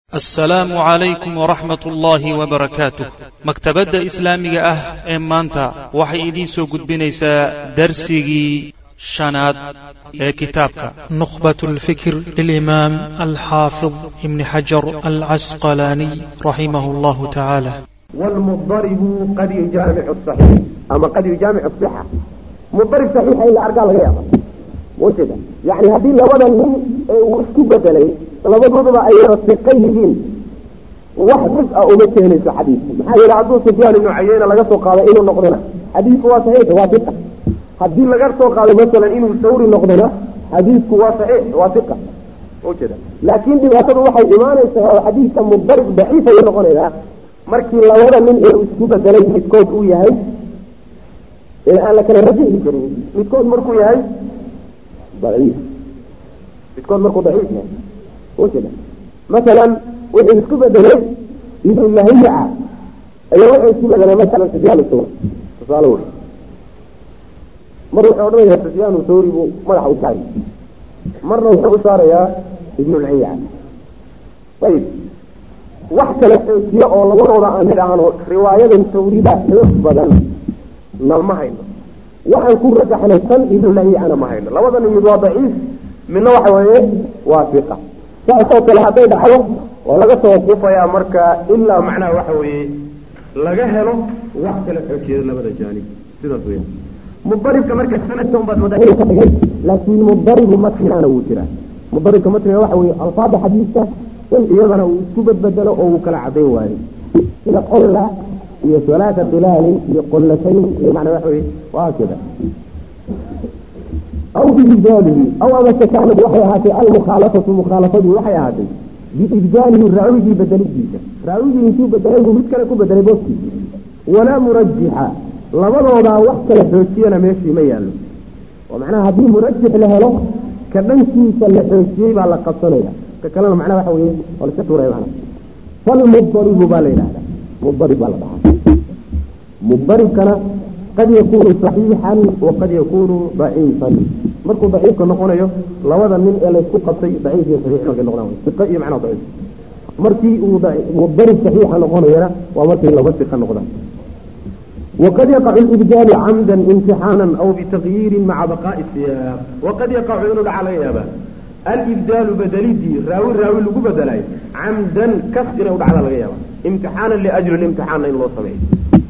assalaamu calaykum waraxmat ullaahi wabarakaatuh maktabadda islaamiga ah ee maanta waxay idiin soo gudbinaysaa darsigii shanaad ee kitaabka نخبة الفكر للإمام الحافظ ابن حجر العسقلاني رحمه الله تعالى والمضطرب قد يجامع الصحيح أما قد يجامع الصحة مضطرب صحيح إلا أرقى الغيابة وكذا يعني هذه لوضع من وسكو بدلي لوضع أي رسقيهين واحد رزق أمته نسى حديث محايا لعبدو سفيان إنه عيينا لقصه قال إنه نقضنا حديث هو صحيح هو ثقة هذه لقصه قال مثلا إنه سوري نقضنا حديث هو صحيح هو ثقة وكذا لكن دي واسد وحي إيمانه حديث مضطرب ضعيف ينقضنا markii labada nin ee isku bedelay midkood uu yahay ee aan la kala rajixi karin midkood markuu yahay daciif midkood markuu daciif yahay wajada masalan wuxuu isku bedelay ibnu lahiya ayaa wuxuu isku bedelay masalan sufyaan thawri tusaale wey mar wuxuu odhanayaa sufyaan thawri buu madaxa u saari marna wuxuu u saarayaa ibnu lahiya ayib wax kale xoojiya oo labadooda aan nidhaahno riwaayadan tawrida xoog badan na ma hayno waxaan ku rajaxnay san ibnu lahiyana ma hayno labadan mid waa daciif midna waxa weeye waa fiqa saasoo kale hadday dhacdo oo laga soo kufayaa marka ilaa macnaha waxa weeye laga helo wax kale xoojiyada labada jaanib sidaas weya mudaribka marka sanadka unbaad madaxida ka dhigay laakiin mudaribu matnigana wuu jiraa mudaribka matniga waxa weeye alfaada xadiiska in iyadana uu isku badbedelo oo uu kala cadayn waayo sida qolla iyo salaata bilaalin iyo qollatayn iyo macnaa waxa weye waa kida aw biibdaalihi aw amase kaanad waxay ahaatay almukhaalafatu mukhaalafadu waxay ahaatay biibdaalihi raawigii bedelidiisa raawigii intuu bedelay buu mid kale ku bedelay booskiisa walaa murajixa labadoodaa wax kala xoojiyana meeshii ma yaallo oo macnaha haddii murajix la helo ka dhankiisa la xoojiyey baa la qabsanaya kalena macnaha waxa weeye waa la iska tuuraya macnaha falmudaribu baa la yidhahdaa mudarib baa la dhahaa mudaribkana qad yakunu saxiixan waqad yakunu daciifan markuu daciifka noqonayo labada nin ee laysku qabtay daciif iyo saxiix markay noqdaan siqa iyo macnaha daciif markii uu mudarib saxiixa noqonayana waa markay laba siqa noqdaan وقد يقع الإبدال عمدا امتحانا أو بتغيير مع بقاء السياق وقد يقع إنه على يابا الإبدال بدليدي راوي راوي لقو بدلاي عمدا كسر ودع على الغيابة امتحانا لأجل الامتحان إن الله سمعي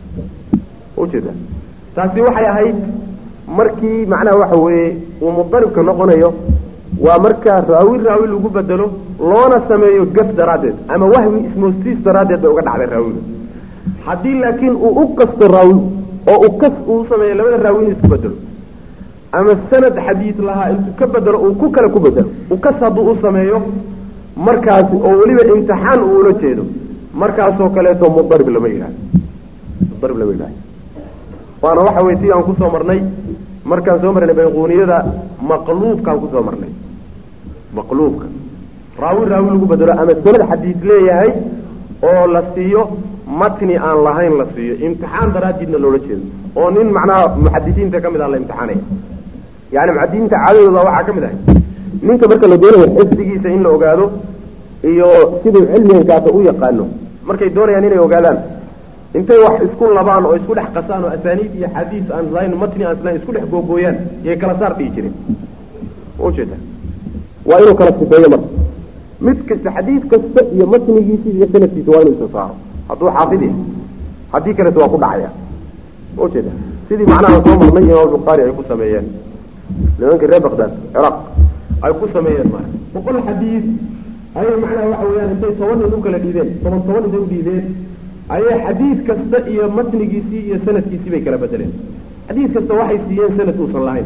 وجدا تاسي وحي هاي مركي معناه وحوي ومضرب كنقنيو ومركا راوي راوي لقو بدلو لونا سمعيو قف درادد أما وهوي اسمه سيس درادد وقد على الراوي حدي لكن أقص الراوي أو أقص أسمعي لمن الراوي نسكو بدلو ama sanad xadiid lahaa intuu ka bedelo uu ku kale ku bedelo ukas hadduu u sameeyo markaasi oo weliba imtixaan uu ula jeedo markaasoo kaleeto mudarib lama yidhahdo mudarib lama yidhahdo waana waxa weye si aan kusoo marnay markaan soo marnay bayquuniyada maqluubkaan kusoo marnay maqluubka raawi raawi lagu bedelo ama sanad xadiid leeyahay oo la siiyo matni aan lahayn la siiyo imtixaan daraaddiidna loola jeedo oo nin macnaha muxadisiinta ka mid ah la imtixaanaya yani muxadisiinta caadadooda waxaa ka mid ahay ninka marka la doonayo xifdigiisa in la ogaado iyo siduu cilmigankaasa u yaqaano markay doonayaan inay ogaadaan intay wax isku labaan oo isku dhex qasaan oo asaaniid iyo xadiis aan lahayn matni aan islahayn isku dhex googooyaan yay kala saar dhihi jireen ujeeda waa inuu kala sifeeyo marka mid kasta xadiis kasta iyo matnigiisa iyo sanadkiisa waa inuu isa saaro hadduu xaafid yahay haddii kaleto waa ku dhacaya ujeeda sidii macnaha soo marnay imaam bukhaari ay ku sameeyeen nimankii reer baqdaad ciraaq ay ku sameeyeen marka boqol xadiis ayay macnaha waxa weeyaan intay toban nin u kala dhiibeen toban toban intay u dhiibeen ayay xadiis kasta iyo matnigiisii iyo sanadkiisii bay kala bedeleen xadiis kasta waxay siiyeen sanad uusan lahayn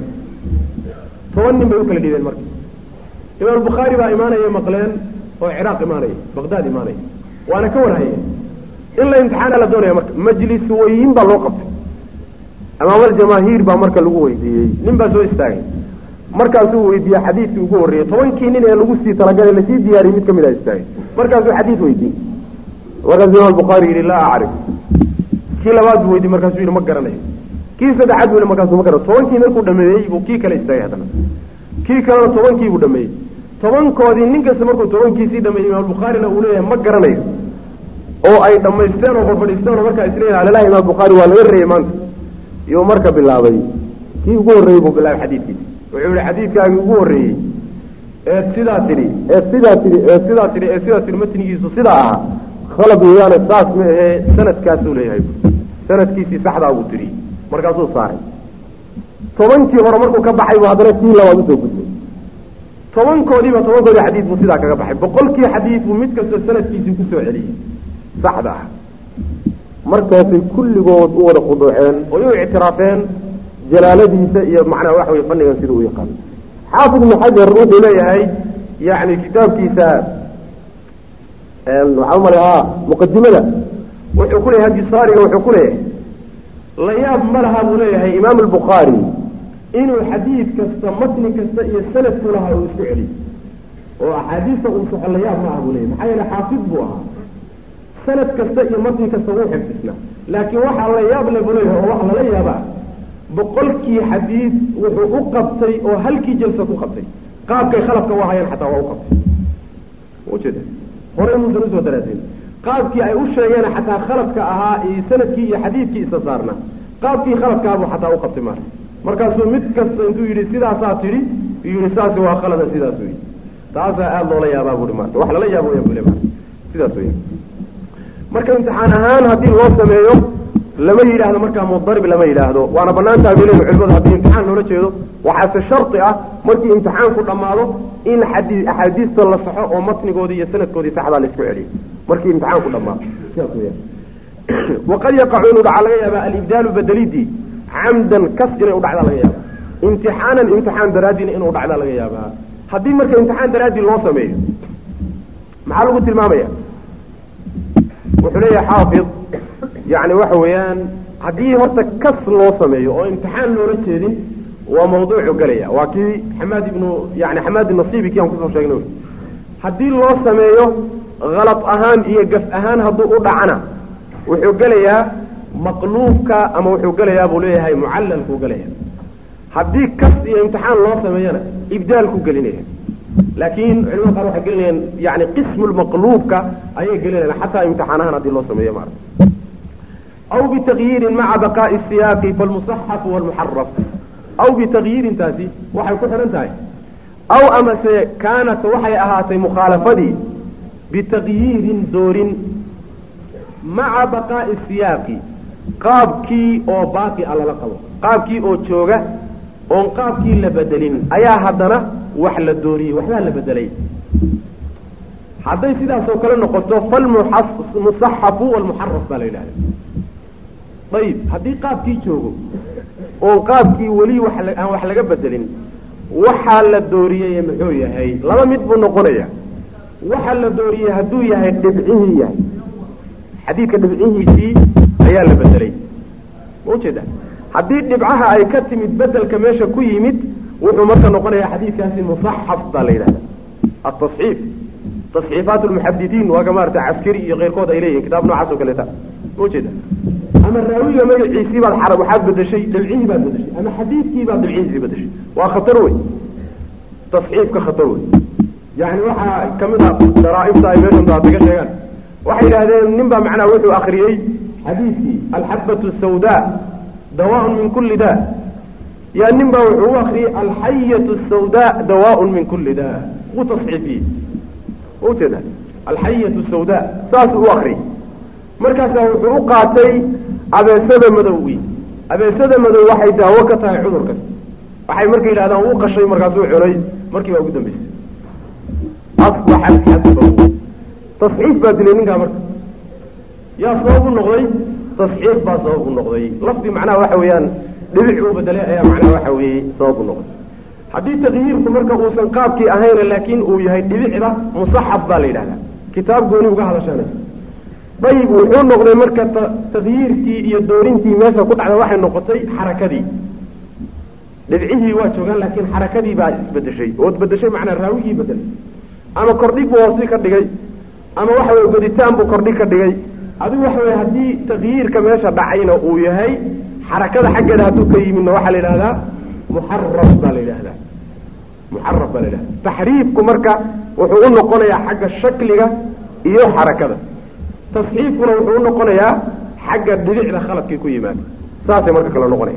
toban nin bay u kala dhiibeen marka imaam bukhaari baa imaanaya maqleen oo ciraaq imaanaya baqdaad imaanaya waana ka warhayeen in la imtixaana la doonaya marka majlis weyin baa loo qabtay amaamal jamaahiir baa marka lagu weydiiyey nin baa soo istaagay markaasuu weydiiyey xadiidkii ugu horreeyey tobankii nin ee lagu sii talagalay lasii diyaariyey mid ka mid a istaagay markaasuu xadiid weydiiyey markaasuu imaam bukhaari yidhi laa acrif kii labaad buu weydiiyey markaasuu yidhi ma garanayo kii saddexaad buu yidhi markaasuu ma garanayo tobankii markuu dhameeyey buu kii kale istaagay haddana kii kalena tobankii buu dhameeyey tobankoodii nin kasta markuu tobankiisii dhameeyey imaam bukhaarina uu leeyahay ma garanayo oo ay dhammaysteen oo fadfadhiisteen oo markaa isleeyahay alalahi imaam bukhaari waa laga reeyey maanta iyuu marka bilaabay kii ugu horreeyey buu bilaabay xadiidkiisi wuxuu yihi xadiidkaagii ugu horreeyey eed sidaa tidhi eed sidaa tidhi eed sidaa tidhi eed sidaa tidhi matnigiisu sidaa ahaa khalad weeyaane saas ma ahee sanadkaasuu leeyahay sanadkiisii saxdaa buu tidhi markaasuu saaray tobankii hore markuu ka baxay buu haddana kii labaad usoo gudbay tobankoodiiba tobankoodii xadiid buu sidaa kaga baxay boqolkii xadiid buu mid kasta sanadkiisii kusoo celiyey saxda ah markaasay kulligood u wada khuduuceen oy u ictiraafeen jalaaladiisa iyo macnaha waxa weye fannigan sida u yaqaano xaafid ibnu xajar wuxuu leeyahay yani kitaabkiisa waxaa umaleha muqadimada wuxuu ku leeyahay hadisaariga wuxuu ku leeyahay la yaab ma laha buu leeyahay imaam albukhaari inuu xadiid kasta matni kasta iyo sanadku lahaa uu isku celiyo oo axaadiista uu soxo la yaab ma aha buu leeyahy maxaa yeele xaafid buu ahaa sanad kasta iyo matni kasta wuu xifdisnaa laakiin waxaa la yaab le buu leeyahay oo waxa lala yaabaa boqolkii xadiid wuxuu u qabtay oo halkii jalsa ku qabtay qaabkay khalafka u ahayeen xataa waa u qabtay ujeeda horey muusan usoo daraasin qaabkii ay u sheegeen xataa khalafka ahaa iyo sanadkii iyo xadiidkii isa saarna qaabkii khalafkaabuu xataa u qabtay maarka markaasuu mid kasta intuu yidhi sidaasaa tidhi yidhi saasi waa khalada sidaasuu yidhi taasaa aada loola yaabaa buuhi maarka wax lala yaabo waya bule maarka sidaas weya marka imtixaan ahaan haddii loo sameeyo lama yidhaahdo markaa mudarib lama yidhaahdo waana banaantaha bay leeyihin culimadu haddii imtixaan loola jeedo waxaase shardi ah markii imtixaanku dhammaado in xadii axaadiista la saxo oo matnigoodii iyo sanadkoodii saxdaa la isku celiyo markii imtixaanku dhammaado sidaas weya waqad yaqacu inuu dhaca laga yaaba alibdaalu bedelidii camdan kas inay u dhacdaa laga yaaba imtixaanan imtixaan daraadiina inuu dhacdaa laga yaabaa haddii marka imtixaan daraadii loo sameeyo maxaa lagu tilmaamaya wuxuu leeyahay xaafid yani waxa weeyaan haddii horta kas loo sameeyo oo imtixaan loola jeedin waa mawduucu gelaya waa kii xamaad ibnu yani xamaad nasiibi kii aan kusoo sheegnay haddii loo sameeyo kalad ahaan iyo gaf ahaan hadduu u dhacana wuxuu gelayaa maqluubka ama wuxuu gelayaa buu leeyahay mucallalkuu gelaya haddii kas iyo imtixaan loo sameeyana ibdaalku gelinaya laakiin culimada qaar waxay gelinayaan yani qismu lmaqluubka ayay gelinayaan xataa imtixaanahan haddii loo sameeyo maarata aw bitagyiirin maca baqaa'i siyaaqi falmusaxafu walmuxaraf aw bitagyiirin taasi waxay ku xidhan tahay aw amase kaanat waxay ahaatay mukhaalafadii bitagyiirin doorin maca baqaa'i siyaaqi qaabkii oo baaqi a lala qabo qaabkii oo jooga oon qaabkii la bedelin ayaa haddana wax la dooriyey waxbaa la bedelay hadday sidaasoo kale noqoto falmusaxafu walmuxaraf baa la yidhahda ayib haddii qaabkii joogo oon qaabkii weli aan wax laga bedelin waxaa la dooriyey muxuu yahay laba mid buu noqonaya waxaa la dooriyey hadduu yahay dhibcihii yahay xadiidka dhibcihiisii ayaa la bedelay ma ujeeda haddii dhibcaha ay ka timid bedelka meesha ku yimid wuxuu marka noqonaya xadiidkaasi musaxaf baa la yidhahda atasxiif tasxiifaat lmuxadidiin waa ka maarata caskari iyo keyrkood ay leeyihin kitaab noocaas oo kaleeta ma ujeeda ama raawiga magaciisii baad xara waxaad bedeshay dhibcihii baad bedeshay ama xadiidkii baad dhibcihiisii bedeshay waa khatar wey tasxiifka khatar wey yani waxaa kamid ah daraaibta ay meeshan daataga sheegaan waxay yidhahdeen nin baa macnaha wuxuu akriyey xadiidkii alxabatu sawda dawaaun min kulli da yaa nin baa wuxuu u akriyey alxayatu sawda dawaaun min kulli da wuu tasxiifiyey ujeeda alxayatu sawda saasuu u akriyey markaasaa wuxuu u qaatay abeesada madowgi abeesada madow waxay daawo ka tahay cudurkas waxay marka yidhahdaan uu qashay markaasuu cunay markii baa ugu dambeysay asbaxa xadbahu tasxiif baa dilay ninkaa marka yaa sabab u noqday tasxiif baa sabab u noqday lafdi macnaha waxa weeyaan dhibic uu bedelay ayaa macnaha waxa weeye sabab u noqday haddii takyiirku marka uusan qaabkii ahayna laakiin uu yahay dhibicda musaxaf baa la yidhahdaa kitaab gooni uga hadashanay ayib wuxuu noqday marka takyiirkii iyo doorintii meesha ku dhacda waxay noqotay xarakadii dhibcihii waa joogaan laakiin xarakadii baa isbedeshay ood bedeshay macnaa raawigii bedelay ama kordhig buu hoosi ka dhigay ama waxa weye goditaan buu kordhig ka dhigay adigu waxa weye haddii takyiirka meesha dhacayna uu yahay xarakada xaggeeda hadduu ka yimidna waxaa la yidhahdaa muxaraf baa la yidhahdaa muxaraf baa la yidhahda taxriifku marka wuxuu u noqonayaa xagga shakliga iyo xarakada tasxiifkuna wuxuu u noqonayaa xagga dhibicda khaladkii ku yimaada saasay marka kale noqonaya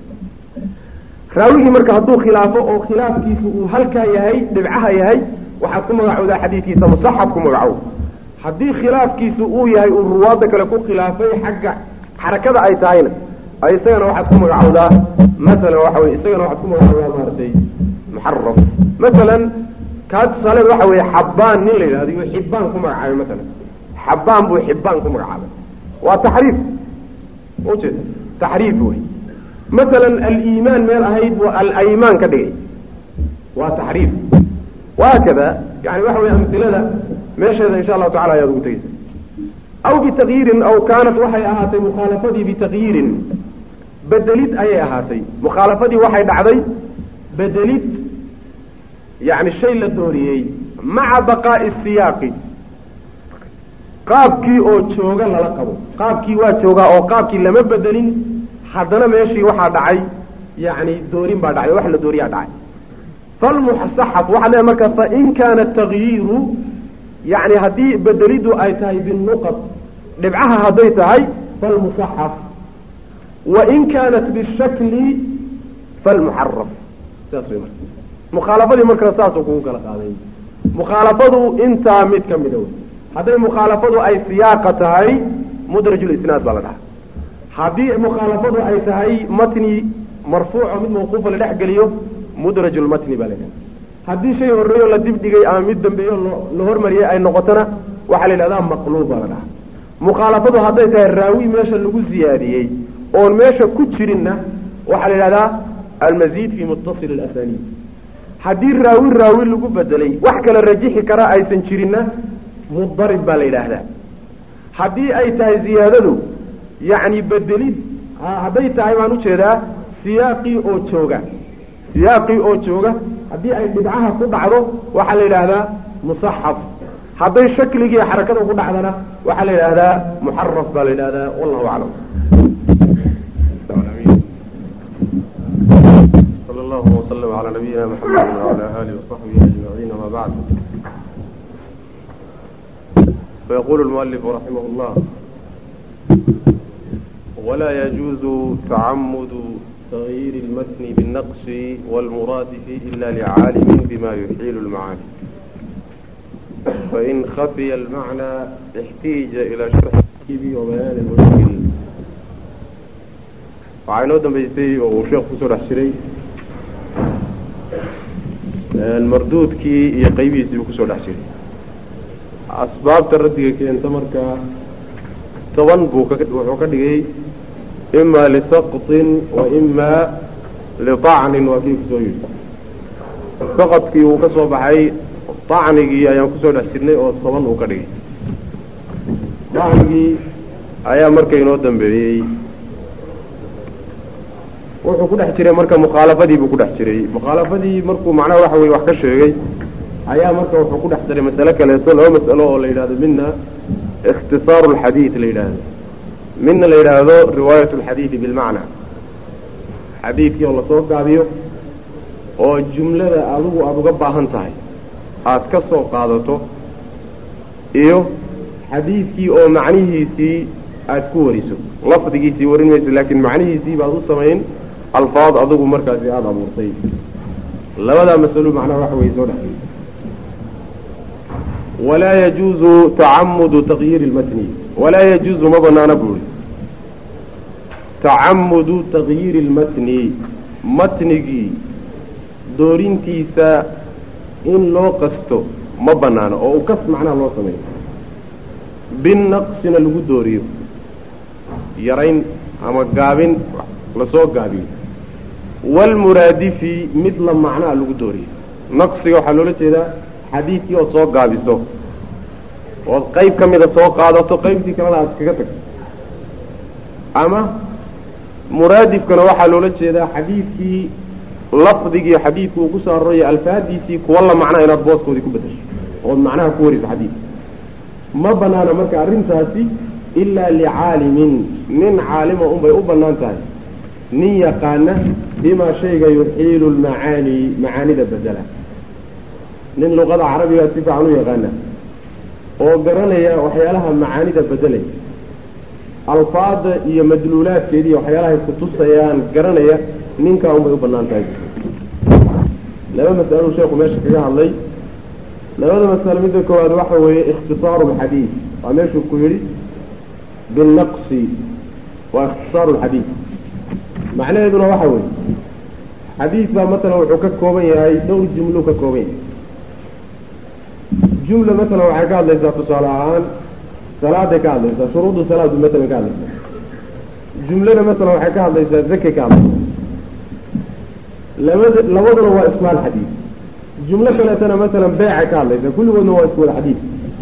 raawigii marka hadduu khilaafo oo khilaafkiisu uu halkaa yahay dhibcaha yahay waxaad ku magacowdaa xadiidkiisa musaxaf ku magacow haddii khilaafkiisu uu yahay uu ruwaadda kale ku khilaafay xagga xarakada ay tahayna isagana waxaad ku magacowdaa masalan waxa wey isagana waxaad ku magacowdaa maaragtay muxaraf masalan kaa tusaaleed waxa weeye xabbaan nin la yidhahdo iyo xibbaan ku magacaabay masalan xabbaan buu xibbaan ku magacaabay waa taxriif ujeeda taxriif wey masalan aliimaan meel ahayd buu alaymaan ka dhigay waa taxriif wahaakada yani waxa wey amilada meesheeda insha allahu tacala ayaad ugu tegeysa aw bitakyiirin aw kaanat waxay ahaatay mukhaalafadii bitakyiirin bedelid ayay ahaatay mukhaalafadii waxay dhacday bedelid yani shay la dooriyey maca baqaa'i siyaaqi qaabkii oo jooga lala qabo qaabkii waa joogaa oo qaabkii lama bedelin haddana meeshii waxaa dhacay yani doorin baa dhacay wax la dooriyaa dhacay falmusaxaf waxaa leeay marka fain kaana takyiiru yani haddii bedelidu ay tahay binuqad dhibcaha hadday tahay falmusaxaf wain kaanat bishakli falmuxaraf saas way marka mukhaalafadii markana saasuu kugu kala qaaday mukhaalafadu intaa mid ka mida wey hadday mukhaalafadu ay siyaaqa tahay mudrajulisnaad baa la dhahaa haddii mukhaalafadu ay tahay matni marfuuco mid mawquufa la dhex geliyo mudrajulmatni baa la dhaha haddii shay horreeyo la dibdhigay ama mid dambeeyo la hormariyay ay noqotona waxaa la yidhahdaa maqluub baa la dhahaa mukhaalafadu hadday tahay raawi meesha lagu ziyaadiyey oon meesha ku jirinna waxaa la yidhahdaa almaziid fi muttasil alasaniid haddii raawi raawi lagu bedelay wax kala rajixi kara aysan jirinna mudarib baa la yidhaahdaa haddii ay tahay ziyaadadu yacni bedelid hadday tahay baan ujeedaa siyaaqii oo jooga siyaaqii oo jooga haddii ay dhibcaha ku dhacdo waxaa la yidhaahdaa musaxaf hadday shakligii xarakada ku dhacdana waxaa la yidhaahdaa muxaraf baa la yidhahdaa wallahu aclam صلى الله وسلم على نبينا محمد وعلى آله وصحبه أجمعين ما بعد فيقول المؤلف رحمه الله ولا يجوز تعمد تغيير المتن بالنقص والمرادف إلا لعالم بما يحيل المعاني فإن خفي المعنى احتيج إلى شرح وبيان المشكل waxaa inoo dambaysay oo uu sheekh kusoo dhex jiray marduudkii iyo qaybihiisii buu kusoo dhex jiray asbaabta raddiga keenta markaa toban buu wuxuu ka dhigay imaa lisaqطin wa imaa liطacnin waa kii kusoo yidhi saqadkii wuu ka soo baxay طacnigii ayaan kusoo dhex jirnay oo toban uu ka dhigay طacnigii ayaa marka inoo dambeeyey wuxuu ku dhex jiray marka mukhaalafadii buu ku dhex jiray mukhaalafadii markuu macnaha waxa weye wax ka sheegay ayaa marka wuxuu ku dhex daray masale kaleeto laba mas'alo oo la yidhahdo midna ikhtisaaru alxadiid la yidhaahdo midna la yidhaahdo riwaayat alxadiidi bilmacna xadiidkii oo lasoo gaabiyo oo jumlada adigu aada uga baahan tahay aada ka soo qaadato iyo xadiidkii oo macnihiisii aada ku wariso lafdigiisii warin mayso laakiin macnihiisii baad u samayn alfaad adigu markaasi aada abuurtay labadaa masalo macnaha waxa weye soo dhexgey walaa yajuuzu tacamudu taqyiiri اlmatni walaa yajuuzu ma banaana buuri tacamudu taqyiiri اlmatni matnigii doorintiisa in loo qasto ma banaano oo u kas macnaha loo sameeyo binaqsina lagu dooriyo yarayn ama gaabin lasoo gaabiyo waalmuraadifi mid la macnaa lagu dooriyo naqsiga waxaa loola jeedaa xadiidkii ood soo gaabiso ood qayb ka mida soo qaadato qaybtii kalena aad kaga tagto ama muraadifkana waxaa loola jeedaa xadiidkii lafdigii xadiidku uu ku soo arooraya alfaadiisii kuwa la macnaa inaad booskoodii ku bedasho ood macnaha ku wariso xadiidka ma banaana marka arrintaasi ilaa licaalimin nin caalima unbay u bannaan tahay nin yaqaana bimaa shayga yuxiilu lmacaani macaanida bedela nin luqada carabiga si fiican u yaqaana oo garanaya waxyaalaha macaanida bedelaya alfaada iyo madluulaadkeedi iyo waxyaalahay kutusayaan garanaya ninkaa unbay u banaan tahay laba mas'alou sheekhu meesha kaga hadlay labada masalo midda koowaad waxa weeye ikhtisaaru lxadiid waa meeshuu ku yidhi binaqsi waa ikhtisaaru lxadiid macnaheeduna waxa weeye xadiid baa matalan wuxuu ka kooban yahay dhowr jumluu ka kooban yahay jumla matalan waxay ka hadlaysaa tusaale ahaan salaaday ka hadlaysaa shuruudu salaadu matalan ka hadlaysaa jumlada matalan waxay ka hadlaysaa zakay ka hadlaysaa labada labaduna waa ismaal xadiid jumlo kaleetana matalan beecay ka hadlaysaa kulligoodna waa isku wada xadiid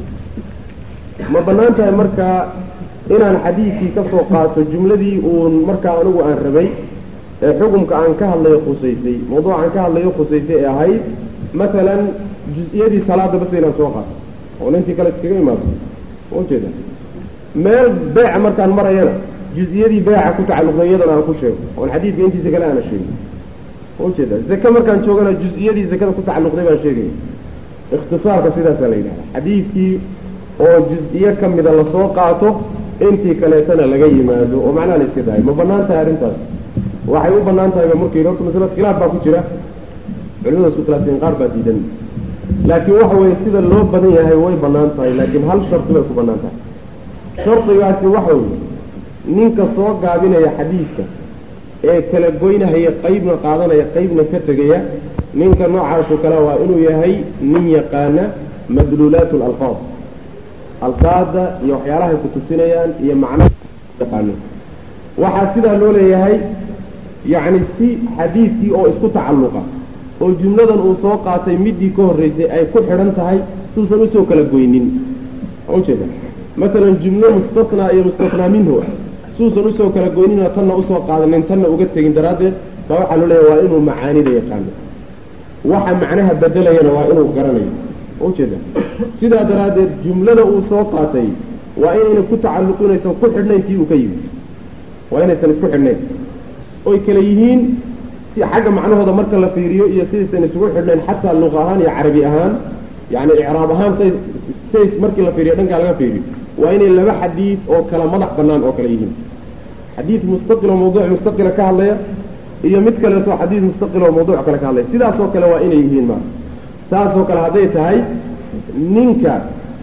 ma banaan tahay markaa inaan xadiidkii ka soo qaato jumladii uun markaa anigu aan rabay ee xukumka aan ka hadlayo khusaysay mawduuc aan ka hadlayo khusaysay ee ahayd matalan juz-iyadii salaada bas inaan soo qaato oo nintii kale iskaga imaado ujeeda meel beeca markaan marayana juz-iyadii beeca ku tacalluqday iyadana aan ku sheego oon xadiidka intiisa kale aana sheegin ujeeda zake markaan joogana juz-iyadii zakada ku tacalluqday baan sheegaya ikhtisaarka sidaasaa la yidhahda xadiidkii oo juz-iyo ka mida lasoo qaato intii kaleetana laga yimaado oo macnaha la iska daayo ma banaan tahay arrintaas waxay u banaan tahay ba markii horta masalad khilaaf baa ku jira culimada isku khilaafteen qaar baa diidan laakiin waxa weeye sida loo badan yahay way banaan tahay laakiin hal shardi bay ku banaan tahay shardigaasi waxa weye ninka soo gaabinaya xadiidka ee kala goynahaya qeybna qaadanaya qeybna ka tegaya ninka noocaasoo kale waa inuu yahay nin yaqaana madluulaat alalfaad alfaada iyo waxyaalahay ku tusinayaan iyo macnaha yaqaano waxaa sidaa loo leeyahay yacni si xadiidkii oo isku tacalluqa oo jumladan uu soo qaatay midii ka horreysay ay ku xidhan tahay suusan usoo kala goynin ujeeda masalan jumlo mustasnaa iyo mustasnaa minhu suusan usoo kala goynina tanna usoo qaadanin tanna uga tegin daraaddeed baa waxaa loo leeyahay waa inuu macaanida yaqaano waxa macnaha bedelayana waa inuu garanayo ujeeda sidaa daraaddeed jumlada uu soo qaatay waa inayna ku tacalluqinaysan ku xidhnayn tii uu ka yimid waa inaysan isku xidhnayn oy kala yihiin si xagga macnahooda marka la fiiriyo iyo sidaysan isugu xidhnayn xataa luqa ahaan iyo carabi ahaan yani icraab ahaan say say markii la fiiriyo dhankaa laga fiiriyo waa inay laba xadiid oo kala madax banaan oo kale yihiin xadiid mustaqil oo mawduuc mustaqila ka hadlaya iyo mid kaleeto xadiid mustaqil oo mawduuc kale ka hadlaya sidaasoo kale waa inay yihiin ma saasoo kale hadday tahay ninka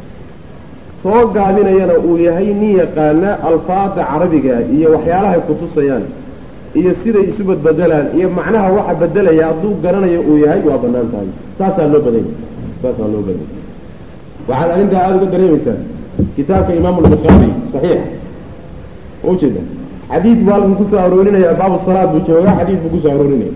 soo gaabinayana uu yahay nin yaqaana alfaada carabiga iyo waxyaalahay kutusayaan iyo siday isu badbedelaan iyo macnaha waxa bedelaya hadduu garanayo uu yahay waa banaan tahay saasaa loo badanya saasaa loo badanya waxaad arrintaa aada uga dareemaysaa kitaabka imaamu lbukhaari saxiix ujeeda xadiid buu halkan kusoo aroorinaya baabu salaad buu joogaa xadiid buu kusoo aroorinaya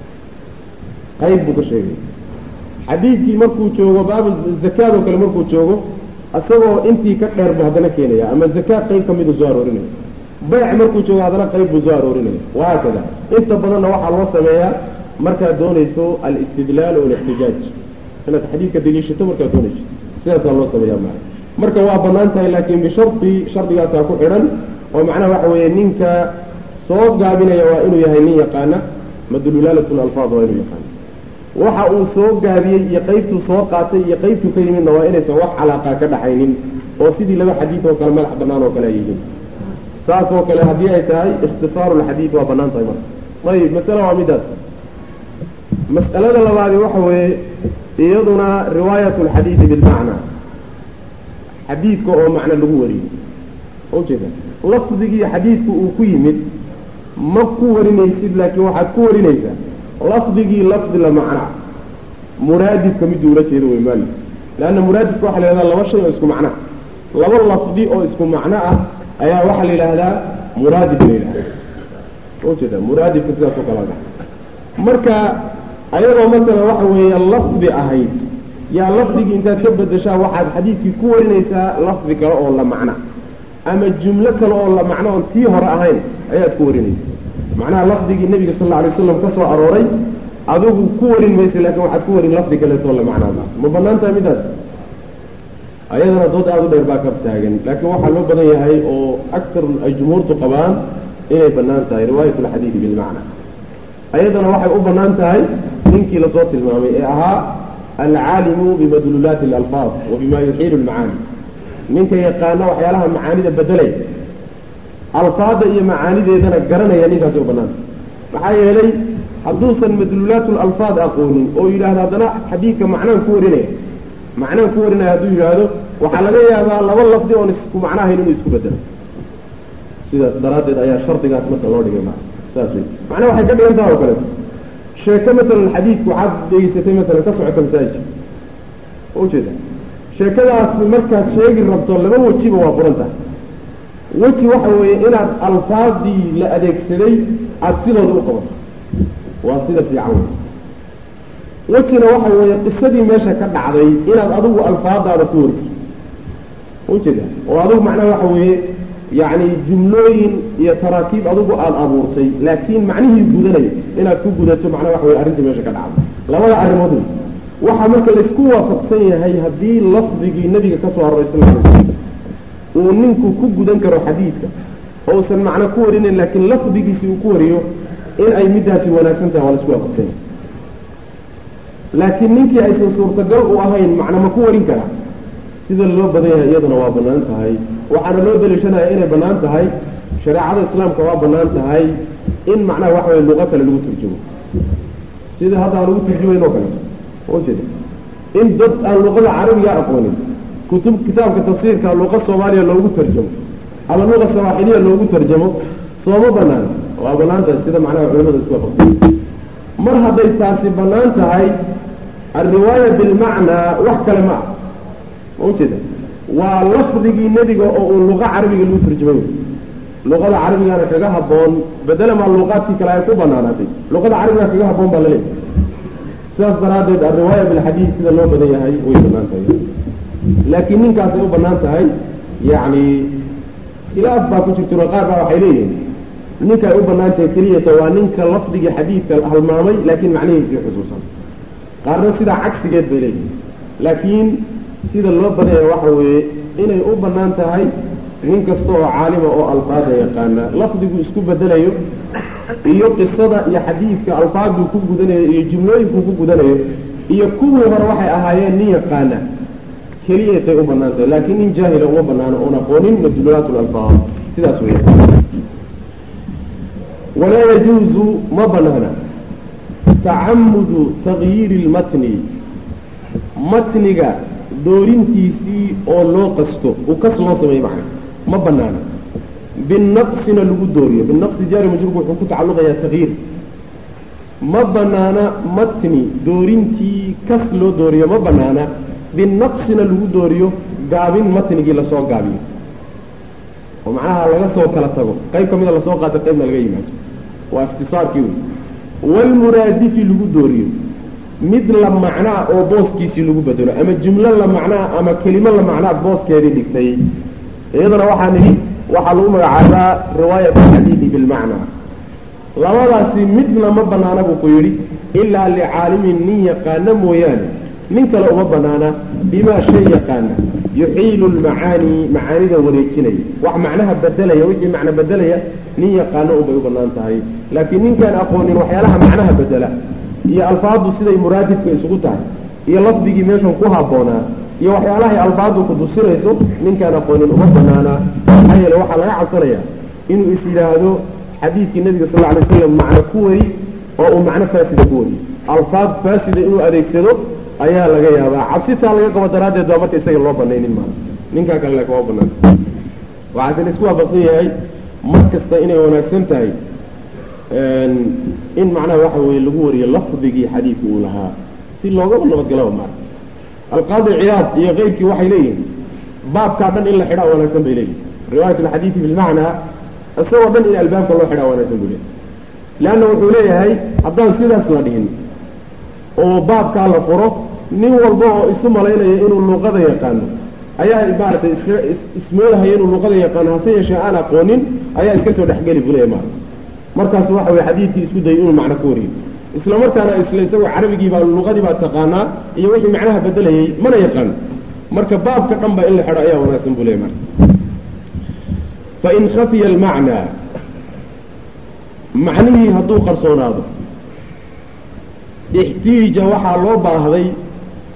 qayb buu ka sheegay xadiidkii markuu joogo baabu zakaad oo kale markuu joogo isagoo intii ka dheer buu haddana keenaya ama zakaad qayb ka miduu soo aroorinaya bayc markuu joogo haddana qayb buu soo aroorinaya wahaakada inta badanna waxaa loo sameeyaa markaad doonayso alistidlaal o alixtijaaj inaad xadiidka deliishato markaad doonayso sidaasaa loo sameeyaa maa marka waa banaan tahay laakiin bishardi shardigaasaa ku xidhan oo macnaha waxa weeye ninka soo gaabinaya waa inuu yahay nin yaqaana madlulaalat alfaad waa inuu yaqaana waxa uu soo gaabiyey iyo qaybtuu soo qaatay iyo qaybtuu ka yimidna waa inaysan wax calaaqa ka dhaxaynin oo sidii laba xadiid oo kale madax banaan oo kale ay yihiin saas oo kale haddii ay tahay ikhtisaaru lxadiid waa banaan tahay marka ayib masale waa midaas mas'alada labaadi waxa weeye iyaduna riwaayat lxadiidi bilmacna xadiidka oo macno lagu wariyo ujeeda lafdigii xadiidku uu ku yimid ma ku warinaysid laakiin waxaad ku warinaysaa lafdigii lafdi la macna muraadifka miduu ula jeedo wey maali leanna muraadifka waxa la yhahdaa laba shay oo isku macna laba lafdi oo isku macno ah ayaa waxaa la yidhaahdaa muraadif la yidhahda ujeeda muraadifka sidaas oo kala marka ayadoo masalan waxa weeye lafdi ahayd yaa lafdigii intaad ka bedeshaa waxaad xadiidkii ku warinaysaa lafdi kale oo la macna ama jumlo kale oo la macno oon tii hore ahayn ayaad ku warinaysa macnaha lafdigii nebiga sal alla alay waslam ka soo arooray adigu ku warin maysa laakiin waxaad ku warin lafdi kaleetoo la macnaada ma banaan tahay midaas ayadana dood aada u dheer baa ka taagan laakiin waxaa loo badan yahay oo aktar ay jumhuurtu qabaan inay banaan tahay riwaayat alxadiidi bilmacna ayadana waxay u banaan tahay ninkii lasoo tilmaamay ee ahaa alcaalimu bimadluulaati alalfaad wa bima yuxiilu lmacaani ninka yaqaana waxyaalaha macaanida bedelay alfaada iyo macaanideedana garanaya ninkaasi u banaanta maxaa yeelay hadduusan madluulaat lalfaad aqoonin oo yidhaahdo haddana xadiidka macnaan ku warinaya macnaan ku warinaya hadduu yidhaahdo waxaa laga yaabaa laba lafdi oon isku macnahayn inuu isku bedelo sidaas daraaddeed ayaa shardigaas marka loo dhigay ma saas wey macnaha waxay ka dhigan taha oo kaleeto sheeko masalan xadiidku waxaad dhegeysatay masalan ka socota masaajid ujeeda sheekadaas markaad sheegi rabto laba wejiba waa furan tahay weji waxa weeye inaad alfaadii la adeegsaday aada sidooda u qabato waa sida fiican wey wejina waxa weeye qisadii meesha ka dhacday inaad adigu alfaadaada ku wariso ujeeda oo adigu macnaha waxa weeye yacni jumlooyin iyo taraakiib adigu aada abuurtay laakiin macnihii gudanaya inaad ku gudato macnaha waxa weye arrintii meesha ka dhacday labada arrimood wey waxaa marka laysku waafaqsan yahay haddii lafdigii nabiga ka soo aroray sal ly slam uu ninku ku gudan karo xadiidka oo usan macno ku warinayn laakiin lafdigiisi uu ku wariyo in ay middaasi wanaagsan tahay waa laisku waafaqsan yahay laakiin ninkii aysan suurtagal u ahayn macno ma ku warin karaa sida loo badan yahay iyaduna waa bannaan tahay waxaana loo daliishanaya inay bannaan tahay shareecada islaamka waa bannaan tahay in macnaha waxa weye luqo kale lagu turjumo sida hadda aan lagu turjumayn oo kaleeto ujeeda in dad aan luqada carabiga aqoonin kutub kitaabka tafsiirka luqa soomaaliya loogu tarjamo ama luqa sawaaxiliya loogu tarjamo sooma banaana waa bannaan tahay sida macnaha culamada isku waafaqsan mar hadday taasi bannaan tahay alriwaaya bilmacnaa wax kale ma ah ma ujeeda waa lafdigii nebiga oo uu luqa carabiga lagu tarjamay luqada carabigana kaga habboon bedelamaa luqaadkii kale ay ku banaanaatay luqada carabiga kaga habboon baa laleeyahay sidaas daraaddeed alriwaaya bilxadiid sida loo badan yahay way bannaan tahay laakiin ninkaasay u bannaan tahay yacni khilaaf baa ku jirtiro qaar baa waxay leeyihiin ninka ay u bannaan tahay keliyata waa ninka lafdigii xadiidka halmaamay laakiin macnihiisii xusuusan qaarna sidaa cagsigeed bay leeyihiin laakiin sida loo badanya waxa weeye inay u bannaan tahay nin kasta oo caalima oo alfaada yaqaana lafdigu isku bedelayo iyo qisada iyo xadiidka alfaaduu ku gudanayo iyo jumlooyinkuu ku gudanayo iyo kuwii hore waxay ahaayeen nin yaqaana keliyatay u bannaan tahay laakiin nin jaahila uma banaano oon aqoonin madluulaat lalfaad sidaas weya walaa yajuuzu ma banaana tacamudu tagyiiri lmatni matniga doorintiisii oo loo qasto uu kas loo sameeyo macna ma banaana binaqsina lagu dooriyo binaqsi jaari majruurku wuxuu ku tacalluqayaa tagyiir ma banaana matni doorintii kas loo dooriyo ma banaana binaqsina lagu dooriyo gaabin matnigii lasoo gaabiyo oo macnaha laga soo kala tago qayb ka mida lasoo qaata qaybna laga yimaado waa ikhtisaarkii wey walmuraadifi lagu dooriyo mid la macnaa oo booskiisii lagu bedelo ama jumlo la macnaa ama kelimo la macnaa booskeedii dhigtay iyadana waxaa nidhi waxaa lagu magacaabaa riwaayat alxadiidi bilmacnaa labadaasi midna ma banaana buu ku yidhi ilaa licaalimin nin yaqaana mooyaane nin kale uma banaana bimaa shay yaqaana yuxiilu lmacaani macaanida wareejinaya wax macnaha bedelaya wixii macno bedelaya nin yaqaano unbay u banaan tahay laakiin ninkaan aqoonin waxyaalaha macnaha bedela iyo alfaadu siday muraadifka isugu tahay iyo lafdigii meeshan ku habboonaa iyo waxyaalahay alfaadu ku tusinayso ninkaan aqoonin uma banaana maxaa yeele waxaa laga cabsanaya inuu is yidhaahdo xadiidkii nabiga sal alay slam macno ku wari oo uu macno faasida ku wariyo alfaad faasida inuu adeegsado ayaa laga yaabaa cabsitaa laga qabo daraaddeed baa marka isaga loo banaynin maa ninkaa kale laakin waa banaan waxaase la isku waafaqsan yahay mar kasta inay wanaagsan tahay in macnaha waxa weye lagu wariyo lafdigii xadiidka uu lahaa si loogaba nabadgalaba maa alqaadi ciyaad iyo keyrkii waxay leeyihin baabkaa dhan in la xidhaa wanaagsan bay leeyihin riwaayat alxadiidi bilmacnaa isagoo dhan in albaabka loo xidhaa wanaagsan buu leeyahy leanna wuxuu leeyahay haddaan sidaas la dhihin oo baabkaa la furo nin walba oo isu malaynaya inuu luuqada yaqaano ayaa maaragtay iska ismoodahaya inuu luuqada yaqaano hase yeeshee aan aqoonin ayaa iska soo dhexgeli buu leeyahy maarata markaasu waxa weye xadiidkii isku dayay inuu macno ka wariyo isla markaana isla isagoo carabigii baa luuqadii baa taqaanaa iyo wixii macnaha bedelayay mana yaqaano marka baabka dhan ba in la xidho ayaa wanaagsan buu leeyahy marka fain khafiya almacnaa macnihii hadduu qarsoonaado ixtiija waxaa loo baahday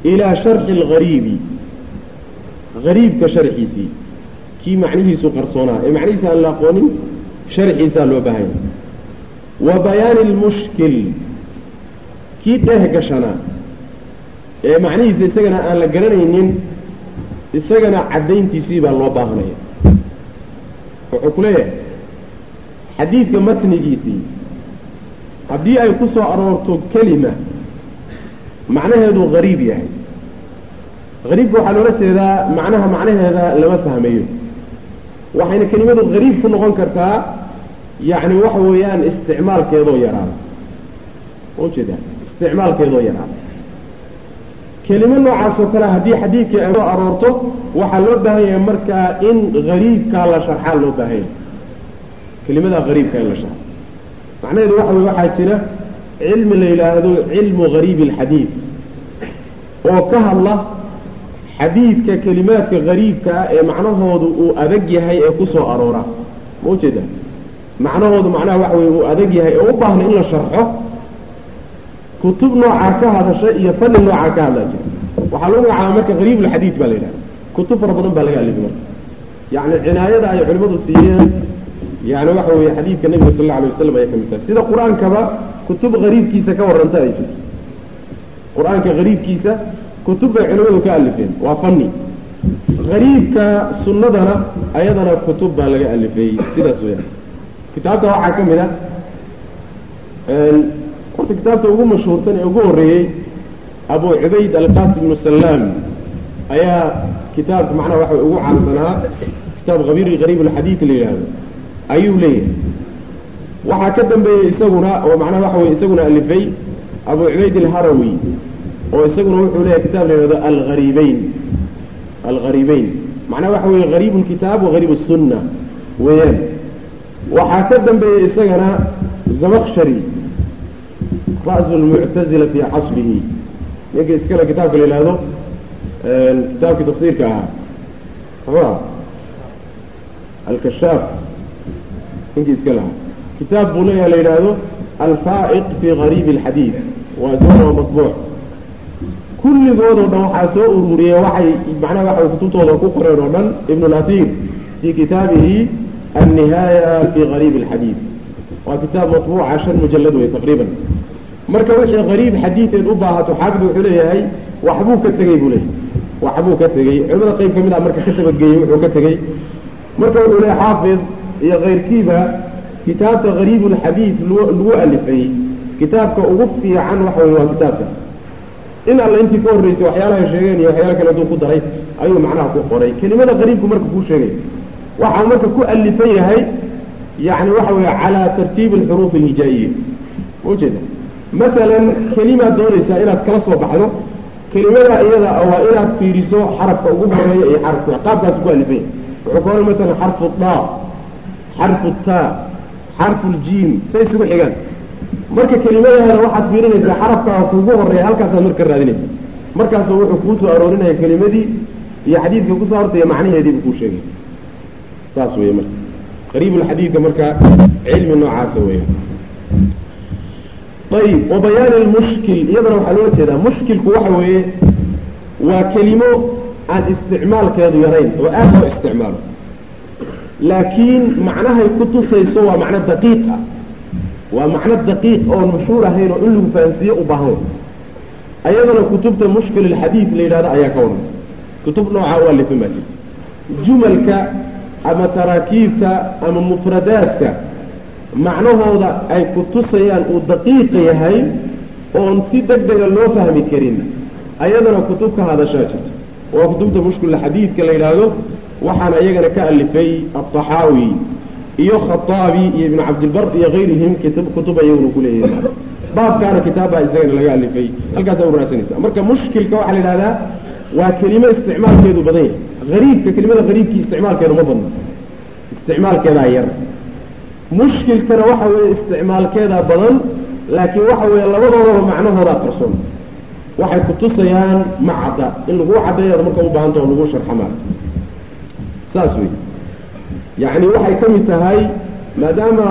ilaa sharxi alghariibi hariibka sharxiisii kii macnihiisu qarsoonaa ee macnihiisa aan la aqoonin sharxiisaa loo baahanya wa bayaani lmushkil kii dheeh gashanaa ee macnihiisa isagana aan la garanaynin isagana caddayntiisii baa loo baahanaya wuxuu ku leeyahay xadiidka matnigiisii haddii ay ku soo aroorto kelima macnaheedu hariib yahay hariibka waxaa loola jeedaa macnaha macnaheeda lama fahmayo waxayna kelimadu hariib ku noqon kartaa yacni waxa weeyaan isticmaalkeedoo yaraada ujeeda isticmaalkeedoo yaraada kelimo noocaas oo kale haddii xadiidkii ay soo aroorto waxaa loo baahan yahay markaa in hariibkaa la sharxaa loo baahan yahay kelimadaa hariibka in la sharxo macnaheedu waxa weye waxaa jira cilmi la yidhaahdo cilmu hariibi alxadiid oo ka hadla xadiidka kelimaadka hariibka ah ee macnahoodu uu adag yahay ee ku soo aroora ma ujeeda macnahoodu macnaha waxa weye uu adag yahay ee u baahna in la sharxo kutub noocaa ka hadasha iyo fani noocaa ka hadlaa jira waxaa lagu magacaaba marka hariib ulxadiid baa la yidhahda kutub fara badan baa laga alifay marka yacni cinaayada ay culimmadu siiyeen yani waxa weeye xadiidka nebiga sal alla alay wasalam ayay ka mid tahay sida qur-aankaba kutub hariibkiisa ka warranta ay jirto qur-aanka hariibkiisa kutub bay culimmadu ka alifeen waa fani hariibka sunnadana ayadana kutub baa laga alifeeyey sidaas weyaan kitaabta waxaa ka mid a horta kitaabta ugu mashhuursan ee ugu horreeyey abu cubayd alqasim ibnu salaam ayaa kitaabka macnaha waxa ugu caansanaa kitaab khabiri hariib alxadiid la yidhaahdo ayuu leeyahay waxaa ka dambeeyey isaguna oo macnaha waxa weye isaguna alifay abu cubayd alharawi oo isaguna wuxuu leeyahay kitaab la yidhahdo alhariibeyn alghariibeyn macnaha waxa weeye hariib lkitaab wa hariib sunna weeyaan waxaa ka dambeeyey isagana zamakshari ra'su lmuctazila fii casrihi ninka iskale kitaabka la yidhaahdo kitaabkii tafsiirka ahaa muxuu ah alkashaaf ninkii iska lahaa kitaab buu leeyaha la yidhaahdo alfaa'iq fii gariibi alxadiid waa doon oo matbuuc kulligoodoo dhan waxaa soo ururiyey waxay macnaha waxay kutubtooda ku qoreen oo dhan ibn اlasiir fii kitaabihi annihaaya fii gariibi alxadiid waa kitaab matbuuca shan mujalad wey taqriiban marka wixii gariib xadiideed u baahato xaafid wuxuu leeyahay waxbuu ka tegey buu leeyahay waxbuu ka tegey culimada qayb ka mid ah marka ka tabageeyey wuxuu ka tegey marka wuxuu leeyahay xaafid iyo kayrkiiba kitaabka gariib ulxadiid lagu alifay kitaabka ugu fiican waxa wey waa kitaabka in alla intii ka horreysay waxyaalaha sheegeen iyo waxyaala kale aduu ku daray ayuu macnaha ku qoray kelimada qariibku marka kuu sheegay waxaa marka ku alifan yahay yani waxa weeye calaa tartiibi alxuruuf alhijaa'iya ujeeda masalan kelimaad doonaysaa inaad kala soo baxdo kelimada iyada waa inaad fiiriso xarafka ugu horeeya iyo xarafka qaabkaas ku alifan yahay wuxuu ka oran masalan xarfu daa xarfu taa xarfu ljiim say isugu xigaan marka kelimadaada waxaad fiirinaysaa xarafkaa kuugu horeeya halkaasaad marka raadinaysa markaasu wuxuu kuu soo aroorinaya kelimadii iyo xadiidka kusoo hortaya macnaheediibu kuu sheegay saas wey marka qariibulxadiidka marka cilmi noocaasa weya ayib wa bayaani lmushkil iyadana waxaa loola jeedaa mushkilku waxa weeye waa kelimo aan isticmaalkeedu yarayn oo aad loo isticmaalo laakiin macnahay ku tusayso waa macno daqiiq ah waa macno daqiiq oon mashhuur ahayn oo in lagu fahansiiye u baahan way ayadana kutubta mushkil alxadiid la yidhahdo ayaa ka waran kutub noocaa u alifan baa jirta jumalka ama taraakiibta ama mufradaadka macnahooda ay ku tusayaan uu daqiiqa yahay oon si deg dega loo fahmi karin ayadana kutub ka hadashaa jirta waa kutubta mushkil alxadiidka la yidhaahdo waxaana iyagana ka alifay alطaxaawi iyo khaaabi iyo ibnu cabdilbar iyo kayrihim kutub ayaguna kuleeyahay baabkaana kitaabbaa isagana laga alifay halkaasaa uraasanaysa marka mushkilka waxaa la yidhahdaa waa kelimo isticmaalkeedu badan yahay ariibka kelimada ariibkii isticmaalkeedu ma badno isticmaalkeedaa yar mushkilkana waxa weeye isticmaalkeedaa badan laakiin waxa weeye labadoodaba macnahoodaa qarsoon waxay kutusayaan ma cadda in lagu caddeeyaad marka u baahanta oo lagu sharxamaa saas wey yacni waxay ka mid tahay maadaama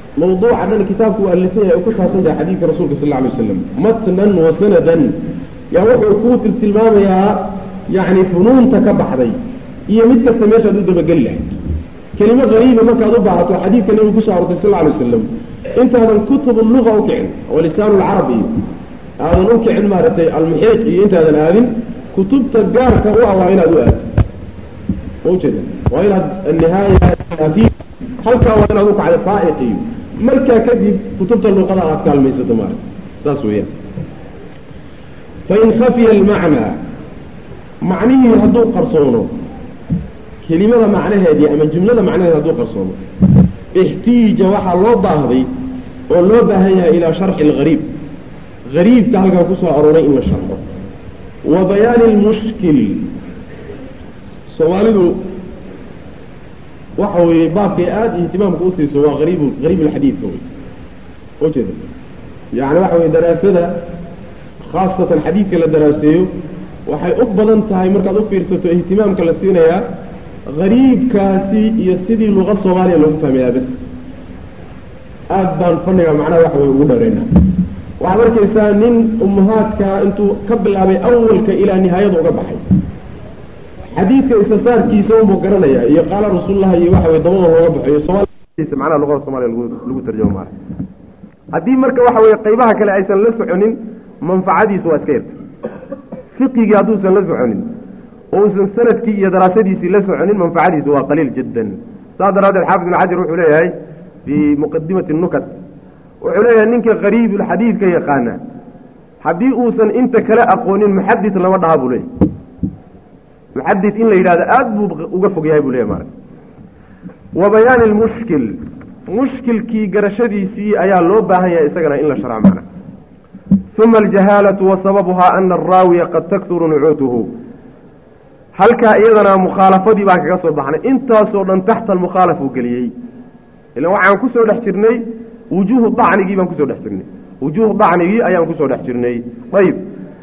mawduuca dhan kitaabku u alifan yahay ay ku saabsan tahay xadiidka rasuulka sal lla alay waslam matnan wa sanadan yaa wuxuu kuu tiltilmaamayaa yacni funuunta ka baxday iyo mid kasta meeshaad u dabageli lahayd kelimo hariiba markaad u baahato xadiidka nebigu kusoo arortay sal alay wasalam intaadan kutub luga u kicin oo lisaanu lcarab iyo aadan u kicin maaragtay almuxiiq iyo intaadan aadin kutubta gaarka u ah waa inaad u aado ma ujeeda waa inaad nihaaya halkaa waa inaad u kacda faaiq iyo markaa kadib kutubta luqada aad kaalmaysato maarata saas weeyaan fain khafiya almacnaa macnihii hadduu qarsoono kelimada macnaheedii ama jumlada macnaheedi hadduu qarsoomo ixtiija waxaa loo baahday oo loo baahan yahay ilaa sharxi algariib gariibka halkaa kusoo arooray in la sharxo wa bayaani lmushkil soomaalidu waxa weeye baabkay aada ihtimaamka usiiso waa ariib gariib alxadiidka wey ujeeda yani waxa weye daraasada khaasatan xadiidka la daraaseeyo waxay u badan tahay markaad u fiirsato ihtimaamka la siinayaa gariibkaasi iyo sidii luqa soomaaliya loogu fahmayaa bes aad baan faniga macnaha waxa way ugu dhareynaa waxaad arkaysaa nin ummahaadka intuu ka bilaabay awalka ilaa nihaayada uga baxay xadiidka isasaarkiisa unbuu garanaya iyo qaala rasuullaha iyo waxa way dabada looga baxayo soomaalisa macnaha luqada soomaliya lagu lagu tarjamo maara haddii marka waxa weye qaybaha kale aysan la soconin manfacadiisu waa iska yarta fiqigii hadduusan la soconin oo uusan sanadkii iyo daraasadiisii la soconin manfacadiisu waa qaliil jiddan saas daraaddeed xaafid ibn xajar wuxuu leeyahay fii muqadimati nukat wuxuu leeyahay ninka qariibulxadiidka yaqaana haddii uusan inta kale aqoonin muxadis lama dhaha buu leeyahy muxadis in la yidhahdo aada buu uga fog yahay buu leeyahy maarata wa bayaani lmushkil mushkilkii garashadiisii ayaa loo baahan yahay isagana in la sharco macna uma aljahaalatu wa sababuhaa ana araawiya qad takturu nucuutuhu halkaa iyadana mukhaalafadii baan kaga soo baxnay intaasoo dhan taxta almukhaalaf uu geliyey ilan waxaan kusoo dhex jirnay wujuuhu dacnigii baan kusoo dhex jirnay wujuuhu dacnigii ayaan kusoo dhex jirnay ayib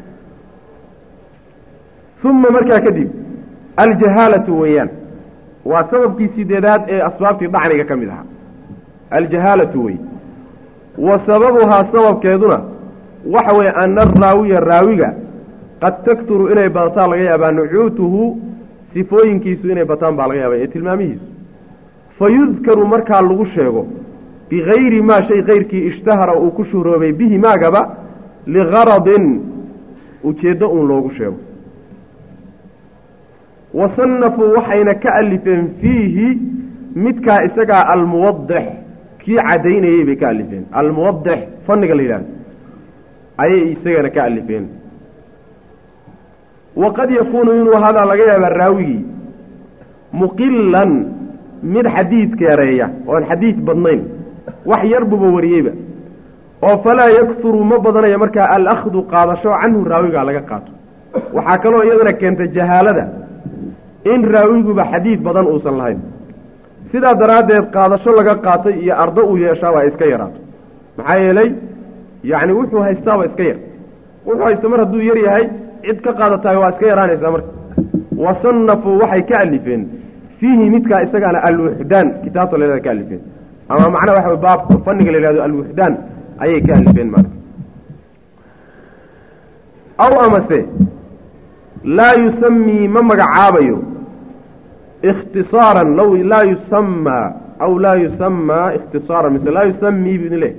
uma markaa kadib aljahaalatu weeyaan waa sababkii sideedaad ee asbaabtii dacniga ka mid ahaa aljahaalatu wey wa sababuhaa sababkeeduna waxa weeye ana araawiya raawiga qad takturu inay badataan laga yaabaa nucuutuhu sifooyinkiisu inay bataan baa laga yaaba ee tilmaamihiisu fa yudkaru markaa lagu sheego bigayri maa shay kayrkii ishtahara uu ku shuhroobay bihi maagaba ligaradin ujeeddo uun loogu sheego wa sanafuu waxayna ka alifeen fiihi midkaa isagaa almuwadix kii caddaynayey bay ka alifeen almuwadix fanniga la yidhahdo ayay isagana ka alifeen waqad yakuunu inuu hadaa laga yaabaa raawigii muqilan mid xadiidka yareeya oon xadiid badnayn wax yar buba wariyeyba oo falaa yakturu ma badanayo markaa alakhdu qaadasho canhu raawigaa laga qaato waxaa kaloo iyadana keentay jahaalada in raawiguba xadiid badan uusan lahayn sidaa daraaddeed qaadasho laga qaatay iyo ardo uu yeeshaa waa iska yaraato maxaa yeelay yacni wuxuu haystaaba iska yar wuxuu haysta mar hadduu yar yahay cid ka qaadatahay waa iska yaraanaysaa marka wa sanafuu waxay ka alifeen fiihi midkaa isagaana alwuxdaan kitaabta la yhahda ka alifeen ama macnaha waxa baab fanniga la yihahdo alwuxdaan ayay ka alifeen marka aw amase laa yusamii ma magacaabayo ikhtisaaran law laa yusamaa aw laa yusamaa ikhtisaaran mise laa yusamii bu idin leh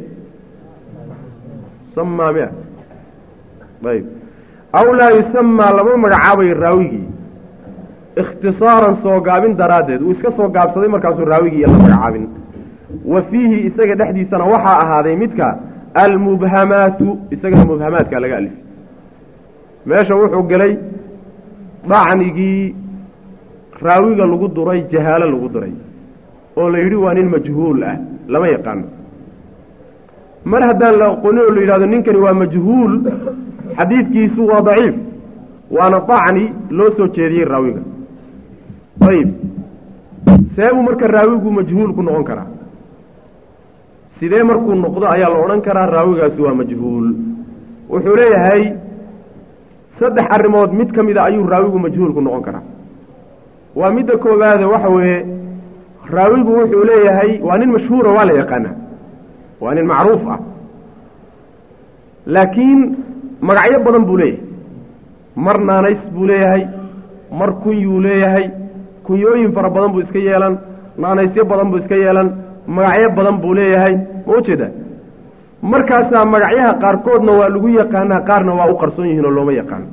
samaa mia ayb aw laa yusamaa lama magacaabayo raawigii ikhtisaaran soo gaabin daraaddeed uu iska soo gaabsaday markaasuu raawigii iyo la magacaabin wa fiihi isaga dhexdiisana waxaa ahaaday midka almubhamaatu isagana mubhamaadka laga alif meesha wuxuu gelay dacnigii raawiga lagu duray jahaalo lagu duray oo la yidhi waa nin majhuul ah lama yaqaano mar haddaan la aqoonin oo la yidhahdo ninkani waa majhuul xadiidkiisu waa daciif waana dacni loo soo jeediyey raawiga ayib seebuu marka raawigu majhuul ku noqon karaa sidee markuu noqdo ayaa la odhan karaa raawigaasi waa majhuul wuxuu leeyahay saddex arrimood mid ka mid a ayuu raawigu majhuulku noqon karaa waa midda koowaade waxa weeye raawigu wuxuu leeyahay waa nin mashhuura waa la yaqaanaa waa nin macruuf ah laakiin magacyo badan buu leeyahay mar naanays buu leeyahay mar kunyuu leeyahay kunyooyin fara badan buu iska yeelan naanaysyo badan buu iska yeelan magacyo badan buu leeyahay ma ujeeda markaasaa magacyaha qaarkoodna waa lagu yaqaanaa qaarna waa u qarsoon yihiin oo looma yaqaano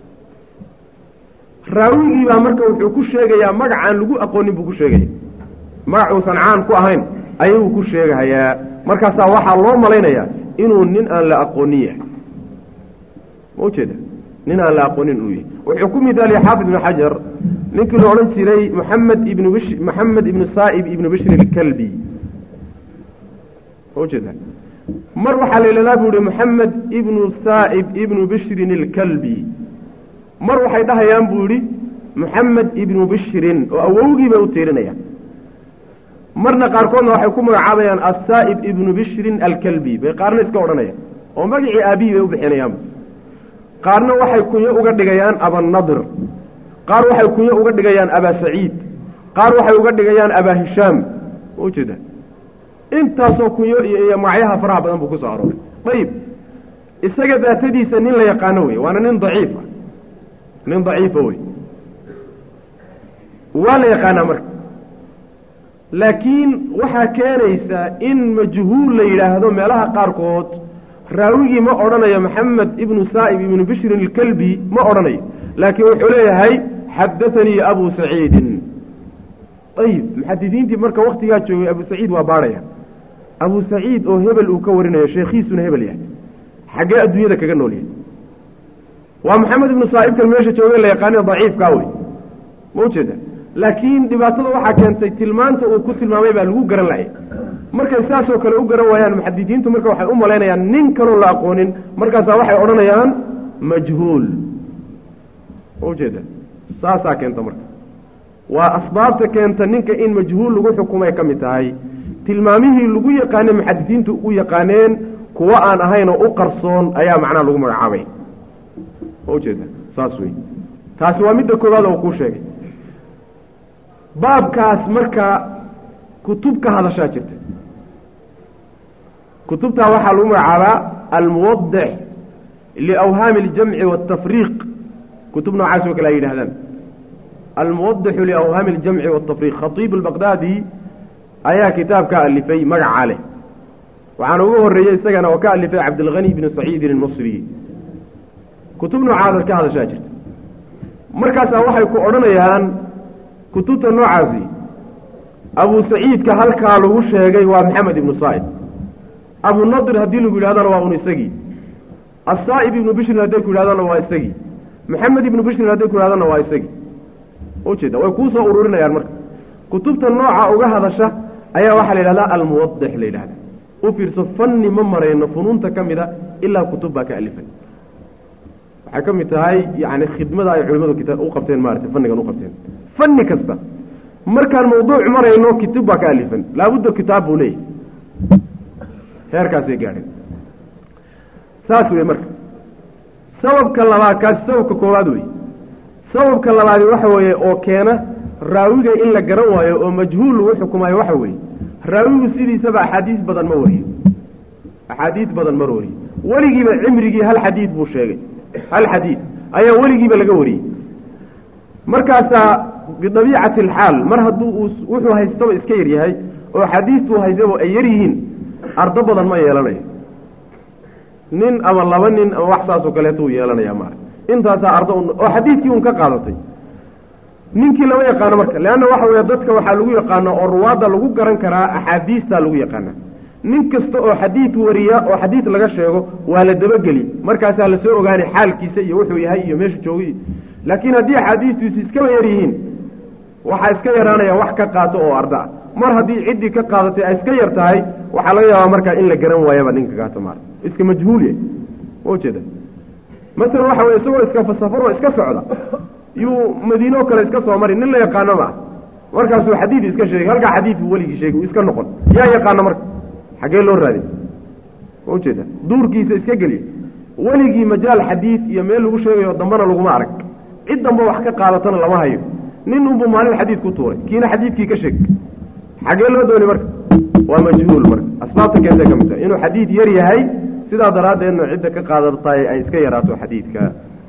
raawigii baa marka wuxuu ku sheegayaa magacaan lagu aqoonin buu ku sheegaya magac uusan caan ku ahayn ayuu ku sheegahayaa markaasaa waxaa loo malaynayaa inuu nin aan la aqoonin yahay ma ujeeda nin aan la aqoonin inuu yahay wuxuu ku midaaliya xaafid ibnu xajar ninkii la odhan jiray moxamed ibnu bish moxamed ibnu saa'ib ibnu bishri ilkalbi ma ujeeda mar waxaa la yidhahdaa buu ihi moxamed ibnu saa'ib ibnu bishrin ilkalbi mar waxay dhahayaan buu yidhi moxamed ibnu bishrin oo awowgii bay u tiirinayaan marna qaarkoodna waxay ku magacaabayaan assaa'ib ibnu bishrin alkalbi bay qaarna iska odhanayaan oo magacii aabihii bay u bixinayaanba qaarna waxay kunyo uga dhigayaan abanadir qaar waxay kunyo uga dhigayaan abaa saciid qaar waxay uga dhigayaan abaa hishaam ma ujeeda intaasoo kunyo iyo iyo magacyaha faraha badan buu ku soo arooray ayib isaga daatadiisa nin la yaqaano wey waana nin daciifa nin daciifa wey waa la yaqaanaa marka laakiin waxaa keenaysaa in majhuul la yidhaahdo meelaha qaarkood raawigii ma odhanayo maxamed ibnu saa'ib ibnu bishrin ilkalbi ma odhanayo laakiin wuxuu leeyahay xadaanii abu saciidin ayib muxadidiintii marka waktigaa joogay abu saciid waa baadhaya abu saciid oo hebel uu ka warinayo sheekhiisuna hebel yahay xaggee adduunyada kaga nool yahay waa maxamed ibnu saa'ibkan meesha joogay la yaqaaniyo daciifkaa wey ma ujeeda laakiin dhibaatada waxaa keentay tilmaanta uu ku tilmaamay baa lagu garan lahay markay saasoo kale u garan waayaan muxadidiintu marka waxay u malaynayaan nin kaloo la aqoonin markaasaa waxay odhanayaan majhuul ma ujeeda saasaa keenta marka waa asbaabta keenta ninka in majhuul lagu xukumay ka mid tahay tilmaamihii lagu yaqaanay muxadidiintu u yaqaaneen kuwo aan ahayn oo u qarsoon ayaa macnaha lagu magacaabay ma ujeeda saas wey taasi waa midda koowaad oo kuu sheegay baabkaas marka kutub ka hadashaa jirta kutubtaa waxaa lagu magacaabaa almuwadix liawhaami اljamci waاtafriiq kutub noocaas oo kale ay yidhahdaan almuwadixu liawhaami اljamci waاtafriiq khatiib albaqdaadi ayaa kitaab ka alifay magacaa leh waxaana ugu horeeyey isagana oo ka alifay cabdilghani bnu saciidin almasri kutub noocaas ka hadashaa jirta markaasaa waxay ku odhanayaan kutubta noocaasi abu saciidka halkaa lagu sheegay waa maxamed ibnu saa'ib abunadir haddii lagu yidhahdana waa un isagii asaa'ib ibnu bishrin hadday ku yidhahdana waa isagii maxamed ibnu bishrin hadday ku yidhahdana waa isagii ujeeda way kuu soo ururinayaan marka kutubta nooca uga hadasha ayaa waxaa la yidhahdaa almuwadix la yidhahda u fiirso fanni ma marayno funuunta ka mida ilaa kutub baa ka alifay waxay ka mid tahay yani khidmada ay culimadu kita u qabteen maarata fannigan u qabteen fanni kasta markaan mawduuc marayno kitub baa ka alifan laabudda kitaab buu leeyahy heerkaasay gaadheen saas wey marka sababka labaad kaasi sababka koowaad wey sababka labaadi waxa weeye oo keena raawiga in la garan waayo oo majhuul lagu xukumaayo waxa weeye raawigu sidiisaba axaadiis badan ma wariyo axaadiis badan ma wariyo weligiiba cimrigii hal xadiid buu sheegay hal xadiid ayaa weligiiba laga wariyey markaasaa bidabiicati alxaal mar hadduu uu wuxuu haystaba iska yar yahay oo xadiistuu haystaba ay yar yihiin ardo badan ma yeelanayo nin ama laba nin ama wax saasoo kaleeto uu yeelanaya maara intaasaa ardo oo xadiidkii un ka qaadatay ninkii lama yaqaano marka leanna waxa weeye dadka waxaa lagu yaqaana oo ruwaadda lagu garan karaa axaadiistaa lagu yaqaana nin kasta oo xadiid wariya oo xadiid laga sheego waa la dabageli markaasaa lasoo ogaanay xaalkiisa iyo wuxuu yahay iyo meeshu joogay laakiin haddii axaadiistiisu iskaba yar yihiin waxaa iska yaraanaya wax ka qaato oo arda ah mar haddii ciddii ka qaadatay ay iska yar tahay waxaa laga yaabaa markaa in la garan waayaba ninka kaato maar iska majhuulya ma ujeeda masalan waxa weye isagoo iska fasafaroo iska socda yuu madiinoo kale iska soo mari nin la yaqaano ma ah markaasuu xadiid iska sheegay halkaa xadiid buu weligii sheegay uu iska noqon yaa yaqaano marka xaggee loo raadiy ma ujeeda duurkiisa iska geliya weligii majaal xadiid iyo meel lagu sheegayo dambana laguma arag cid damba wax ka qaadatana lama hayo nin unbuu maalin xadiid ku tuuray kiina xadiidkii ka sheeg xaggee loo dooni marka waa majhuul marka asbaabta keentay ka mid tahay inuu xadiid yar yahay sidaa daraaddeedna cidda ka qaadataay ay iska yaraato xadiidka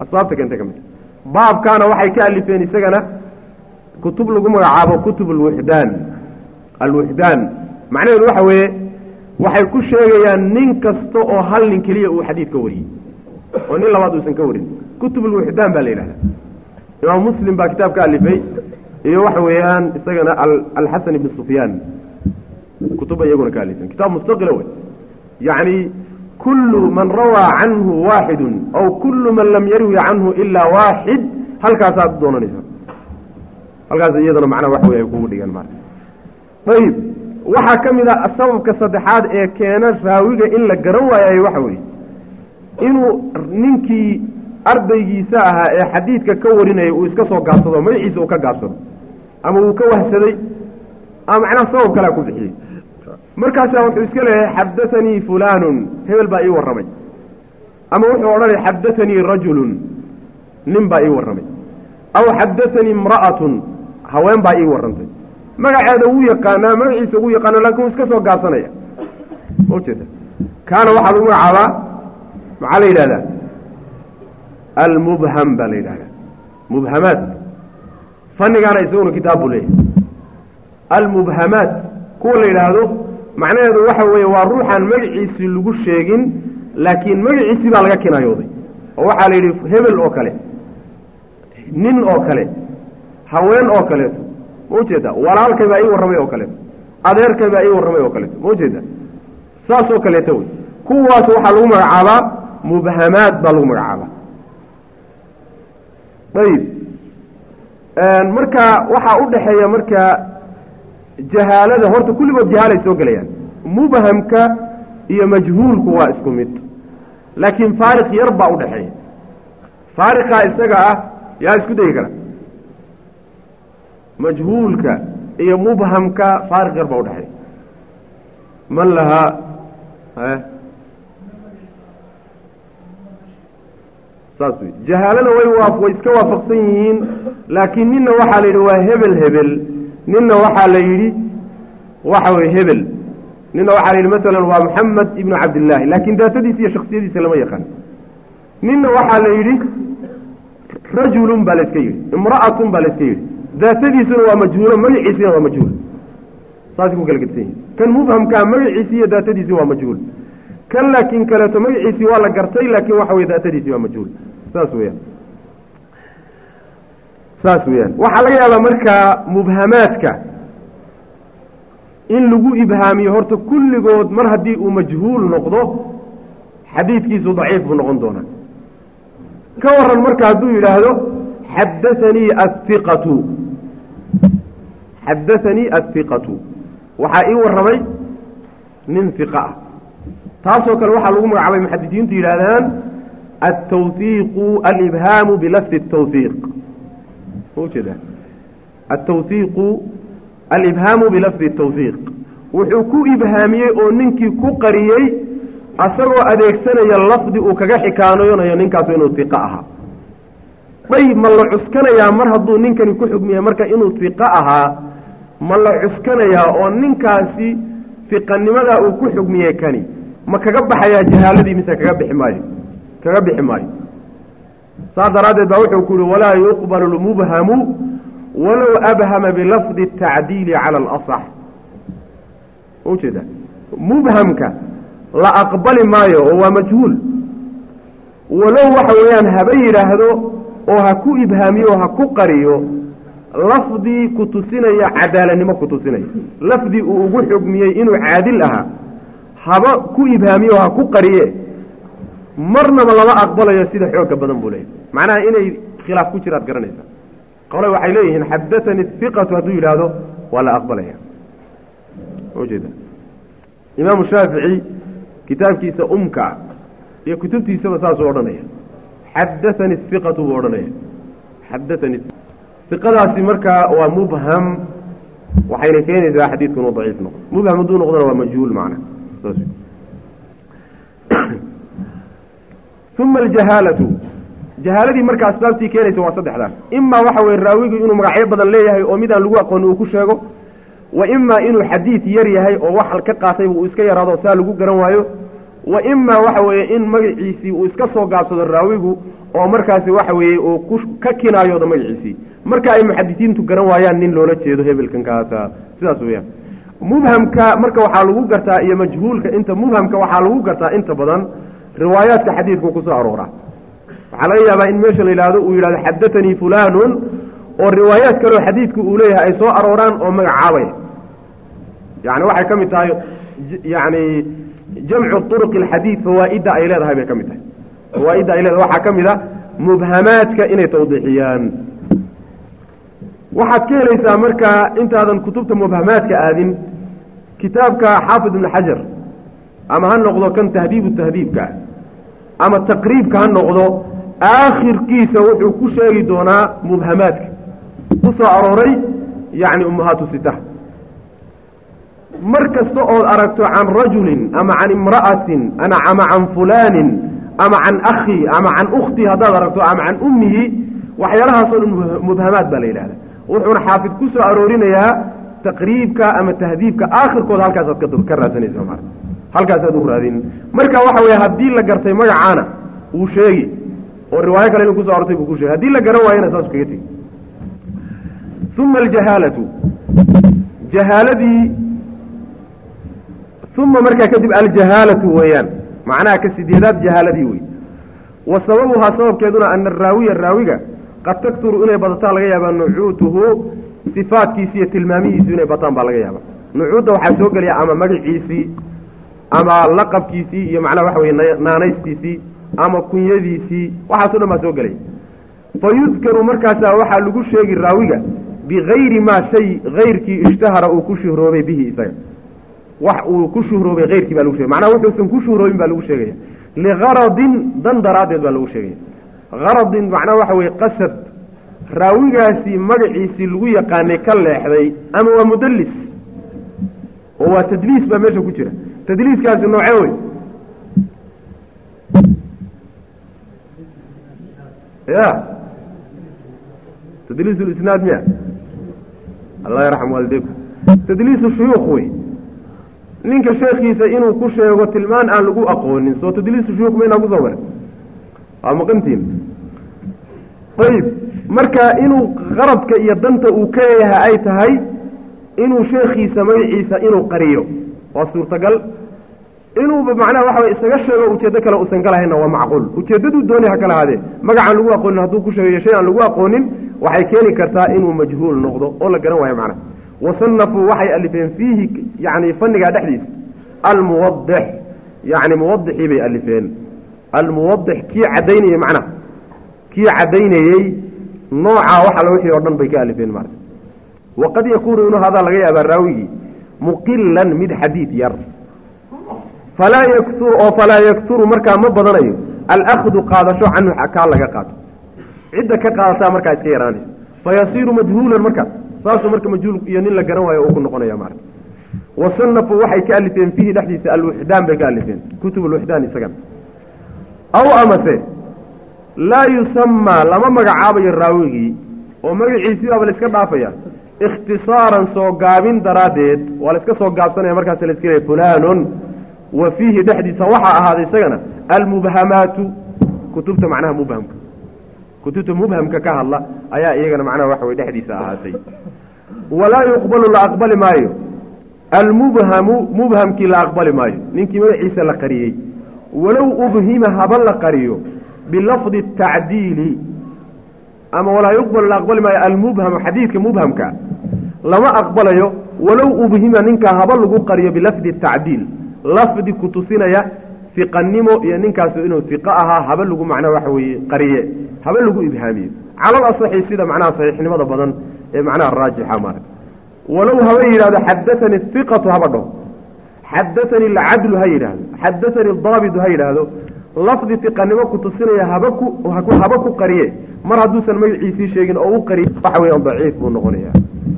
asbaabta keentay ka mid baabkaana waxay ka alifeen isagana kutub lagu magacaabo kutub alwuxdaan alwuxdaan macnaheedu waxa weeye waxay ku sheegayaan nin kasta oo hal nin keliya uu xadiid ka wariyey oo nin labaad uusan ka warin kutub alwuxdaan baa la yidhahda imaam muslim baa kitaab ka alifay iyo waxa weeyaan isagana alxasan ibn sufyaan kutuba iyaguna ka alifeen kitaab mustaqila wey yacni kullu man rawaa canhu waaxidu aw kullu man lam yarwi canhu ilaa waaxid halkaasaad doonanaysa halkaas iyadana macnaha waxa wey ay kugu dhigaan maarka ayib waxaa ka mid a sababka saddexaad ee keena raawiga in la garan waayay waxa weeye inuu ninkii ardaygiisa ahaa ee xadiidka ka warinayay uu iska soo gaabsado magaciisa uu ka gaabsado ama uu ka wahsaday ama macnaha sabab kalea ku bixiyey markaasaa wuxuu iska leeyahay xaddaanii fulaanun hebel baa ii warramay ama wuxuu odhanaya xaddaanii rajulun nin baa ii warramay aw xaddaanii imra'atun haween baa ii warrantay magaceeda wuu yaqaanaa magaciisa wuu yaqaana lakin wuu iska soo gaabsanaya ma ujeeda kaana waxaa lagu magacaabaa maxaa la yidhahdaa almubham baa la yidhahdaa mubhamaat fannigaana isaguna kitaab buu leeyahay almubhamaat kuwa la yidhaahdo macnaheedu waxa weeye waa ruuxaan magaciisii lagu sheegin laakiin magaciisii baa laga kinaayooday oo waxaa la yidhi hebel oo kale nin oo kale haween oo kaleeto ma ujeeda walaalkay baa ii warramay oo kaleeto adeerkay baa ii warramay oo kaleeto ma ujeeda saas oo kaleeto wey kuwaas waxaa lagu magacaabaa mubhamaad baa lagu magacaabaa ayib marka waxaa u dhaxeeya marka jahaalada horta kulligood jahaalay soo gelayaan mubhamka iyo majhuulku waa isku mid laakiin faariq yar baa udhaxeeya faariqaa isaga ah yaa isku dayi kara majhuulka iyo mubhamka faariq yar baa udhaxeeya man lahaa saas wey jahaalana way waa way iska waafaqsan yihiin laakiin ninna waxaa la yidhi waa hebel hebel ninna waxaa la yidhi waxa weye hebel ninna waxaa la yidhi masalan waa moxamed ibnu cabdillaahi laakiin daatadiisa iyo shaksiyadiisa lama yaqaan ninna waxaa la yidhi rajulun baa la iska yidhi imra'atun baa la iska yidhi daatadiisuna waa majhuulo magaciisina waa majhuul saasay ku kala gedsan yihin kan mubhamkaa magaciisi iyo daatadiisi waa majhuul kan laakiin kaleeto magaciisii waa la gartay laakiin waxa weye daatadiisii waa majhuul saas weyaan saas weeyaan waxaa laga yaabaa markaa mubhamaadka in lagu ibhaamiyo horta kulligood mar haddii uu majhuul noqdo xadiidkiisu daciif buu noqon doonaa ka waran marka hadduu yidhaahdo xaddaanii athiqatu xaddaanii athiqatu waxaa ii warramay nin hiqa ah taasoo kale waxaa lagu magacaabay muxadisiintu yidhahdaan altawhiiqu alibhaamu bilafdi الtawhiiq ma ujeeda altawhiiqu alibhaamu bilafdi الtawhiiq wuxuu ku ibhaamiyey oo ninkii ku qariyey asagoo adeegsanaya lafdi uu kaga xikaanoonayo ninkaasu inuu hiqo ahaa dayb ma la cuskanayaa mar hadduu ninkani ku xugmiyey marka inuu hiqo ahaa ma la cuskanayaa oo ninkaasi hiqanimadaa uu ku xugmiyey kani ma kaga baxayaa jahaaladii mise kaga bixi maayo kaga bixi maayo saas daraaddeed baa wuxuu ku yihi walaa yuqbalu lmubhamu walow abhama bilafdi الtacdiili cala alasax ma ujeeda mubhamka la aqbali maayo oo waa majhuul walow waxa weeyaan haba yidhaahdo oo ha ku ibhaamiyo oo ha ku qariyo lafdii ku tusinaya cadaaladnimo ku tusinaya lafdii uu ugu xugmiyey inuu caadil ahaa haba ku ibhaamiyo oo ha ku qariye marnaba lama aqbalayo sida xooga badan buu leeyahy macnaha inay khilaaf ku jiraad garanaysaa qole waxay leeyihiin xaddaanii iqatu hadduu yidhaahdo waa la aqbalaya ujeeda imaamu shaafici kitaabkiisa umka iyo kutubtiisaba saasuu odhanaya xaddaanii iqatu buu odhanaya xaddaanii iqadaasi markaa waa mubham waxayna keenaysaa xadiidku inuu daciif noqdo mubham hadduu noqdona waa majhuul macna saas uma aljahaalatu jahaaladii marka asbaabtii keenaysa waa saddexdaas imaa waxa weye raawigu inuu magacyo badan leeyahay oo midaan lagu aqooni uu ku sheego wa imaa inuu xadiid yar yahay oo wax ka qaatayba uu iska yaraado saa lagu garan waayo wa imaa waxa weeye in magaciisii uu iska soo gaabsado raawigu oo markaasi waxa weeye uu ku ka kinaayoodo magaciisii marka ay muxadisiintu garan waayaan nin loola jeedo hebelkan kaasa sidaas weeyaan mubhamka marka waxaa lagu gartaa iyo majhuulka inta mubhamka waxaa lagu gartaa inta badan riwaayaadka xadiidku kusoo aroora waxaa laga yaabaa in meesha la yidhahdo uu yidhahdo xadatanii fulanun oo riwaayaad kaleo xadiidku uu leeyahay ay soo arooraan oo magacaabaya yani waxay ka mid tahay yani jamcu turuq alxadiid fawaaidda ay leedahay bay ka mid tahay fawaaidda ay leedahay waxaa ka mid a mubhamaadka inay tawdiixiyaan waxaad ka helaysaa markaa intaadan kutubta mubhamaadka aadin kitaabka xaafid ibn xajar ama ha noqdo kan tahdiibu tahdiibka ama taqriibka ha noqdo aakhirkiisa wuxuu ku sheegi doonaa mubhamaadka ku soo arooray yani ummahaatu sita mar kasta ood aragto can rajulin ama can imra'atin ama can fulaanin ama can akhi ama can ukhti haddaad aragto ama can ummihi waxyaalahaasoo dhan mubhamaad baa la yidhahda wuxuuna xaafid ku soo aroorinayaa taqriibka ama tahdiibka aakhirkooda halkaasaad ka raadsanaysa ma halkaasaad u raadin marka waxa weye haddii la gartay magacaana wuu sheegi oo riwaayo kale inuu kuso arortay buu ku sheegi haddii la garan waayana saasu kaga tegi uma aljahaalatu jahaaladii uma markaa kadib aljahaalatu weeyaan macnaha ka sideedaad jahaaladii wey wa sababuhaa sababkeeduna ana araawiya raawiga qad takturu inay badataan laga yaabaa nucuutuhu sifaadkiisi iyo tilmaamihiisu inay bataan baa laga yaabaa nucuudda waxaa soo gelaya ama magaciisii ama laqabkiisii iyo macnaha waxa weye naanaystiisii ama kunyadiisii waxaaso dhan baa soo gelaya fa yudkaru markaasaa waxaa lagu sheegi raawiga bigayri maa shay hayrkii ishtahara uu ku shuhroobay bihi isaga wax uu ku shuhroobay hayrkii baa lagu shegay macnaha wuxuusan ku shuhroobin baa lagu sheegaya ligaradin dan daraaddeed baa lagu sheegaya haradin macnaha waxa weye qasad raawigaasi magaciisii lagu yaqaanay ka leexday ama waa mudallis oo waa tadliis baa meesha ku jira tadliiskaasi noocee wey ya tadliis lisnaad miya allah yarxam waalideykum tadliisu shuyuukh wey ninka sheekiisa inuu ku sheego tilmaan aan lagu aqoonin soo tadliisu shuyuukh maynaa kusoo mare waa maqantiin ayib marka inuu qaradka iyo danta uu ka leeyahay ay tahay inuu sheekiisa magaciisa inuu qariyo waa suurtagal inuuba macnaha waxa way isaga sheego ujeeddo kale uusan galahayna waa macquul ujeeddaduu dooni ha kala haadee magacaan lagu aqoonin hadduu ku sheegayo shay aan lagu aqoonin waxay keeni kartaa inuu majhuul noqdo oo la garan waayo macnaha wasanafuu waxay alifeen fiihi yani fannigaa dhexdiisa almuwadix yani muwadixii bay alifeen almuwadix kii caddaynayey macnaha kii caddaynayey noocaa wax alla wixii oo dhan bay ka alifeen maarata waqad yakuunu inuu hadaa laga yaabaa raawigii muqilan mid xadiid yar falaa yakturu oo falaa yakturu markaa ma badanayo alakdu qaadasho canhu kaa laga qaato cidda ka qaadataa markaa iska yaraanaysa fayasiiru majhuulan markaas saasuu marka majhuul iyo nin la garan waayo uu ku noqonaya maarata wasanafuu waxay ka alifeen fiihi dhexdiisa alwixdaan bay ka alifeen kutub alwixdaan isagan aw amase laa yusamaa lama magacaabayo raawigii oo magaciisii baaba la iska dhaafaya ikhtisaaran soo gaabin daraaddeed waa la iska soo gaabsanaya markaas la iska leeya fulaanun wa fiihi dhexdiisa waxaa ahaaday isagana almubhamaatu kutubta macnaha mubhamka kutubta mubhamka ka hadla ayaa iyagana macnaha waxa way dhexdiisa ahaatay walaa yuqbalu la aqbali maayo almubhamu mubhamkii la aqbali maayo ninkii magaciisa la qariyey walow ubhima haba la qariyo bilafdi tacdiili ama walaa yuqbalu la aqbali maayo almubhamu xadiidka mubhamka lama aqbalayo walow ubhima ninkaa haba lagu qariyo bilafdi tacdiil lafdi ku tusinaya iqanimo iyo ninkaasu inuu iqo ahaa haba lagu macnaa waxa weeye qariye haba lagu ibhaamiyo calal asaxi sida macnaha saxiixnimada badan ee macnaha raajixa maarag walow haba yidhahdo xadatanii iqatu haba dhaho xadatanii alcadlu ha yidhaahdo xadatanii daabitu ha yidhaahdo lafdi iqanimo ku tusinaya haba ku haba ku qariye mar hadduusan magaciisii sheegin oo u qariye waxa weya daciif buu noqonaya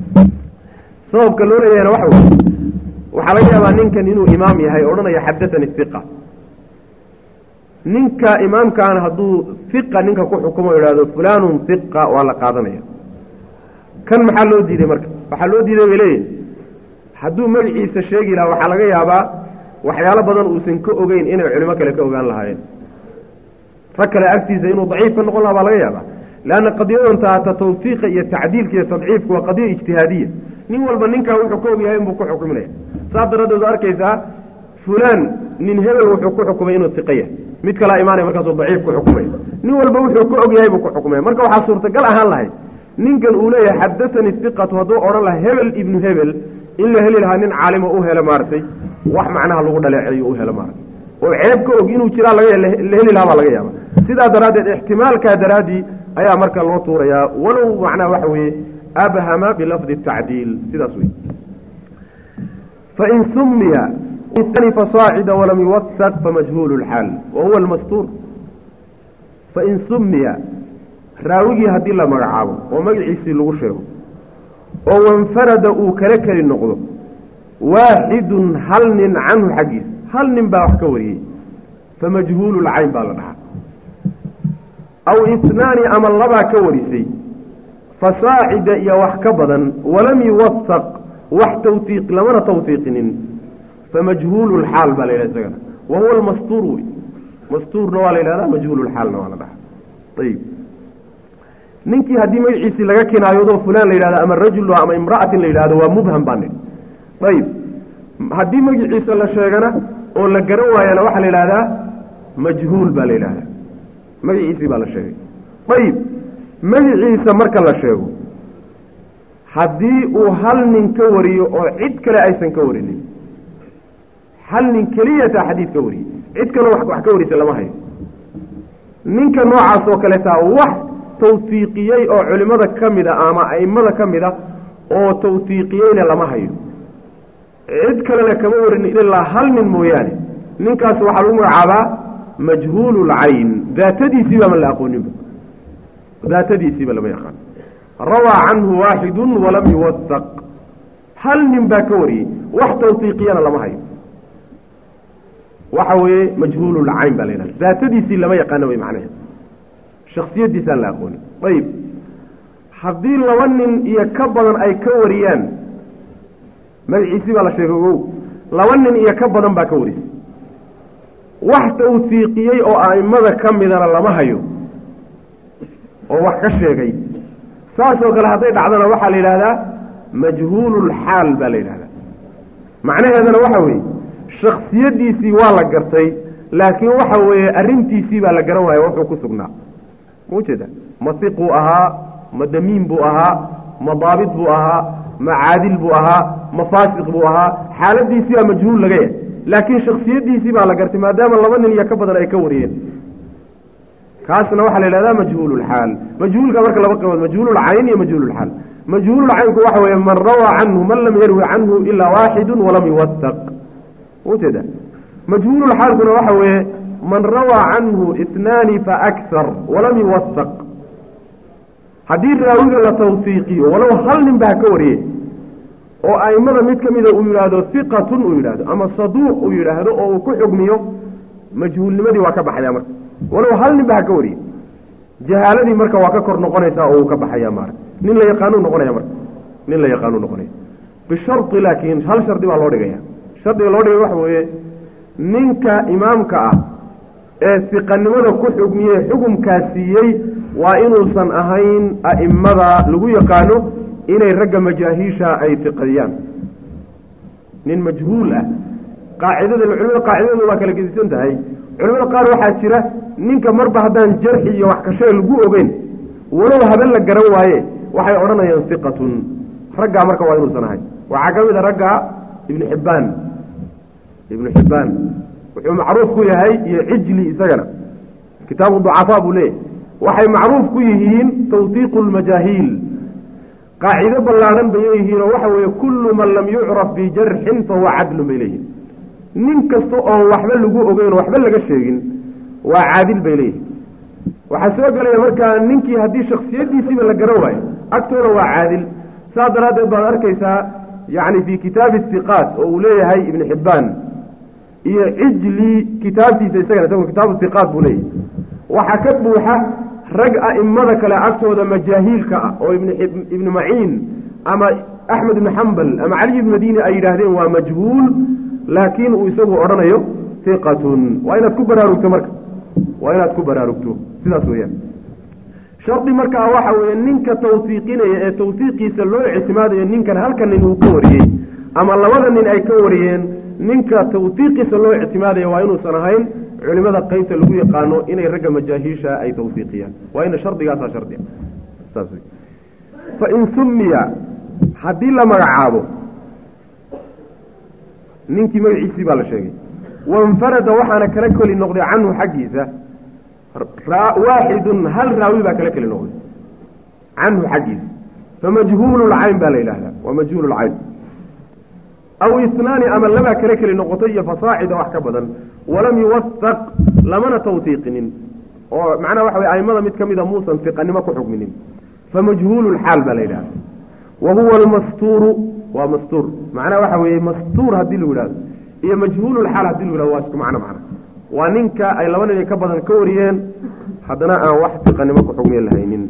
sababka loo leeyahayna waxa wey waxaa laga yaabaa ninkan inuu imaam yahay odhanaya xadatanii iqa ninka imaamkaana hadduu iqa ninka ku xukumo idhahdo fulanun iqa waa la qaadanaya kan maxaa loo diiday marka waxaa loo diiday bay leeyihin hadduu magaciisa sheegi lahaa waxaa laga yaabaa waxyaalo badan uusan ka ogeyn inay culimo kale ka ogaan lahaayeen rag kale agtiisa inuu daciif ka noqon laha baa laga yaabaa leanna qadiyadan taata tawfiiqa iyo tacdiilka iyo tadciifka waa qadiya ijtihaadiya nin walba ninkaa wuxuu ka ogyahay inbuu ku xukuminaya saas daraaddeed arkaysaa fulaan nin hebel wuxuu ku xukumay inuu tiqa yahay mid kalaa imaanaya markaasuu daciif ku xukumaya nin walba wuxuu ka og yahay buu ku xukumaya marka waxaa suurtagal ahaan lahayd ninkan uu leeyahay xadatanii iqatu hadduu odhan laha hebel ibnu hebel in la heli lahaa nin caalimo u helo maaragtay wax macnaha lagu dhaleeceeyo u helo maaragtay oo ceeb ka og inuu jiraa laga la heli lahaa baa laga yaaba sidaa daraaddeed ixtimaalkaa daraaddii ayaa marka loo tuurayaa walow macnaha waxa weeye abhama bilafdi tacdiil sidaas wey fain sumiya fasaacida walam yuwasaq famajhuulu lxaal wa huwa almastuur fain sumiya raawigii haddii la magacaabo oo magaciisii lagu sheego oo wanfarada uu kala keli noqdo waaxidun hal nin canhu xaggiisa hal nin baa wax ka wariyey famajhuulu lcayn baa la dhahaa aw itnaani ama labaa ka warisay fasaacida iyo wax ka badan walam yuwasaq wax tawtiiq lamana tawtiiqinin famajhuulu lxaal baa la yidhaha isagana wa huwa almastuur wey mastuurna waa la yidhahdaa majhuulu lxaalna waa la dhahaa ayib ninkii haddii magaciisii laga kinaayoodo fulaan la yidhahdo ama rajul ama imra'atin la yidhahdo waa mubham baa nidhi ayib haddii magaciisa la sheegana oo la garan waayana waxaa la yidhahdaa majhuul baa la yidhahdaa magaciisii baa la sheegay ayib magaciisa marka la sheego haddii uu hal nin ka wariyo oo cid kale aysan ka warinin hal nin keliyataa xadiid ka wariyey cid kaleo wax ka warisa lama hayo ninka noocaas oo kaleetaa wax tawtiiqiyey oo culimmada ka mid a ama a'immada ka mid a oo tawtiiqiyeyna lama hayo cid kalena kama warin ilaa hal nin mooyaane ninkaas waxaa lagu magacaabaa majhuulu lcayn daatadiisiibama la aqooninba daatadiisiiba lama yaqaan rawaa canhu waaxidun walam yuwasaq hal nin baa ka wariyey wax tawtiiqiyana lama hayo waxa weeye majhuululcayn baa la yidhahda daatadiisii lama yaqaano way macnaheed shaksiyadiisaan la aqoonin ayib haddii laba nin iyo ka badan ay ka wariyaan magaciisii baa la sheegay ogow laba nin iyo ka badan baa ka warisay wax tawsiiqiyey oo a'immada ka midana lama hayo oo wax ka sheegay saasoo kale hadday dhacdana waxaa la yidhahdaa majhuululxaal baa la yidhahdaa macnaheedana waxa weeye shaksiyadiisii waa la gartay laakiin waxa weeye arrintiisii baa la garan waaya wuxuu ku sugnaa ma ujeeda ma siquu ahaa ma damiin buu ahaa ma daabit buu ahaa ma caadil buu ahaa ma faasiq buu ahaa xaaladiisii baa majhuul laga yahay laakiin shaksiyadiisii baa la gartay maadaama laba nin iyo ka badan ay ka wariyeen kaasna waxaa la yidhahdaa majhuululxaal majhuulka marka laba qabood majhuululcayn iyo majhuululxaal majhuululcaynku waxa weeye man rawaa canhu man lam yarwi canhu ilaa waaxidu walam yuwasaq ujeeda majhuululxaalkuna waxa weeye man rawaa canhu itnaani faakar walam yuwasaq haddii raawiga la tawsiiqiyo walow hal nin baa ka wariye oo a'immada mid ka mida uu yidhaahdo hiqatun uu yidhaahdo ama saduuq uu yidhaahdo oo uu ku xugmiyo majhuulnimadii waa ka baxaya marka walow hal nin baa ha ka wariye jahaaladii marka waa ka kor noqonaysaa oo uu ka baxaya maara nin la yaqaanuu noqonaya marka nin la yaqaanuu noqonaya bishari laakiin hal shardi baa loo dhigaya shardiga loo dhigay waxa weeye ninka imaamka ah ee siqanimada ku xugmiyey xukumkaa siiyey waa inuusan ahayn a'immada lagu yaqaano inay ragga majaahiisha ay tiqadiyaan nin majhuul ah qaacidada culimada qaacidadooda waa kala gedisan tahay culimada qaar waxaa jira ninka marba haddaan jarxi iyo wax kashay lagu ogeyn walow haben la garan waaye waxay odhanayaan hiqatun raggaa marka waa inuusan ahayn waxaa ka mid a ragga ibnu xibbaan ibnu xibbaan wuxuu macruuf ku yahay iyo cijli isagana kitaabu ducafaa buu leeyahy waxay macruuf ku yihiin tawdiiqu lmajaahiil qaacido ballaadhan bay leeyihiinoo waxa weeye kullu man lam yucraf bijarxin fahuwa cadlun bay leeyihin nin kasta oon waxba lagu ogeyn oo waxba laga sheegin waa caadil bay leeyihin waxaa soo gelaya markaa ninkii haddii shaksiyadiisiiba la garan waayo agtooda waa caadil saas daraaddeed baad arkaysaa yacni fii kitaabi istiqaat oo uu leeyahay ibnu xibbaan iyo cijli kitaabtiisa isagana isagoo kitaabu istiqaat buu leeyahay waxaa ka buuxa rag a'immada kale agtooda majaahiilka ah oo ibnu maciin ama axmed ibnu xambal ama cali ibnu madiini ay yidhaahdeen waa majhuul laakiin uu isagu odhanayo hiqatun waa inaad ku baraarugto marka waa inaad ku baraarugto sidaas weeyaan shardi markaa waxa weeye ninka tawsiiqinaya ee tawsiiqiisa loo ictimaadayo ninkan halka nin uu ka wariyey ama labada nin ay ka wariyeen ninka tawsiiqiisa loo ictimaadaya waa inuusan ahayn culimada qeybta lagu yaqaano inay ragga majaahiisha ay tawsiiqiyaan waa ina shardigaasaa shardiga saas wey fain sumiya haddii la magacaabo ninkii magaciisii baa la sheegay wainfarada waxaana kala keli noqday canhu xaggiisa waaxidun hal raawi baa kala keli noqday canhu xaggiisa famajhuulu lcayn baa la yidhaahdaa waa majhuulu lcayn aw isnaani ama labaa kala keli noqotay iyo fasaacida wax ka badan walam yuwasaq lamana tawsiiqinin oo macnaha waxa wey aimada mid ka mida muusan fiqanimo ku xukminin famajhuulu lxaal baa la yidhahda wa huwa almastuuru waa mastuur macnaha waxa weeye mastuur haddii lagu yidhahdo iyo majhuululxaal hadii lagu yhahdo waa isku macno macna waa ninka ay laba nin ka badan ka wariyeen haddana aan wax fiqanimo ku xugmiyan lahaynin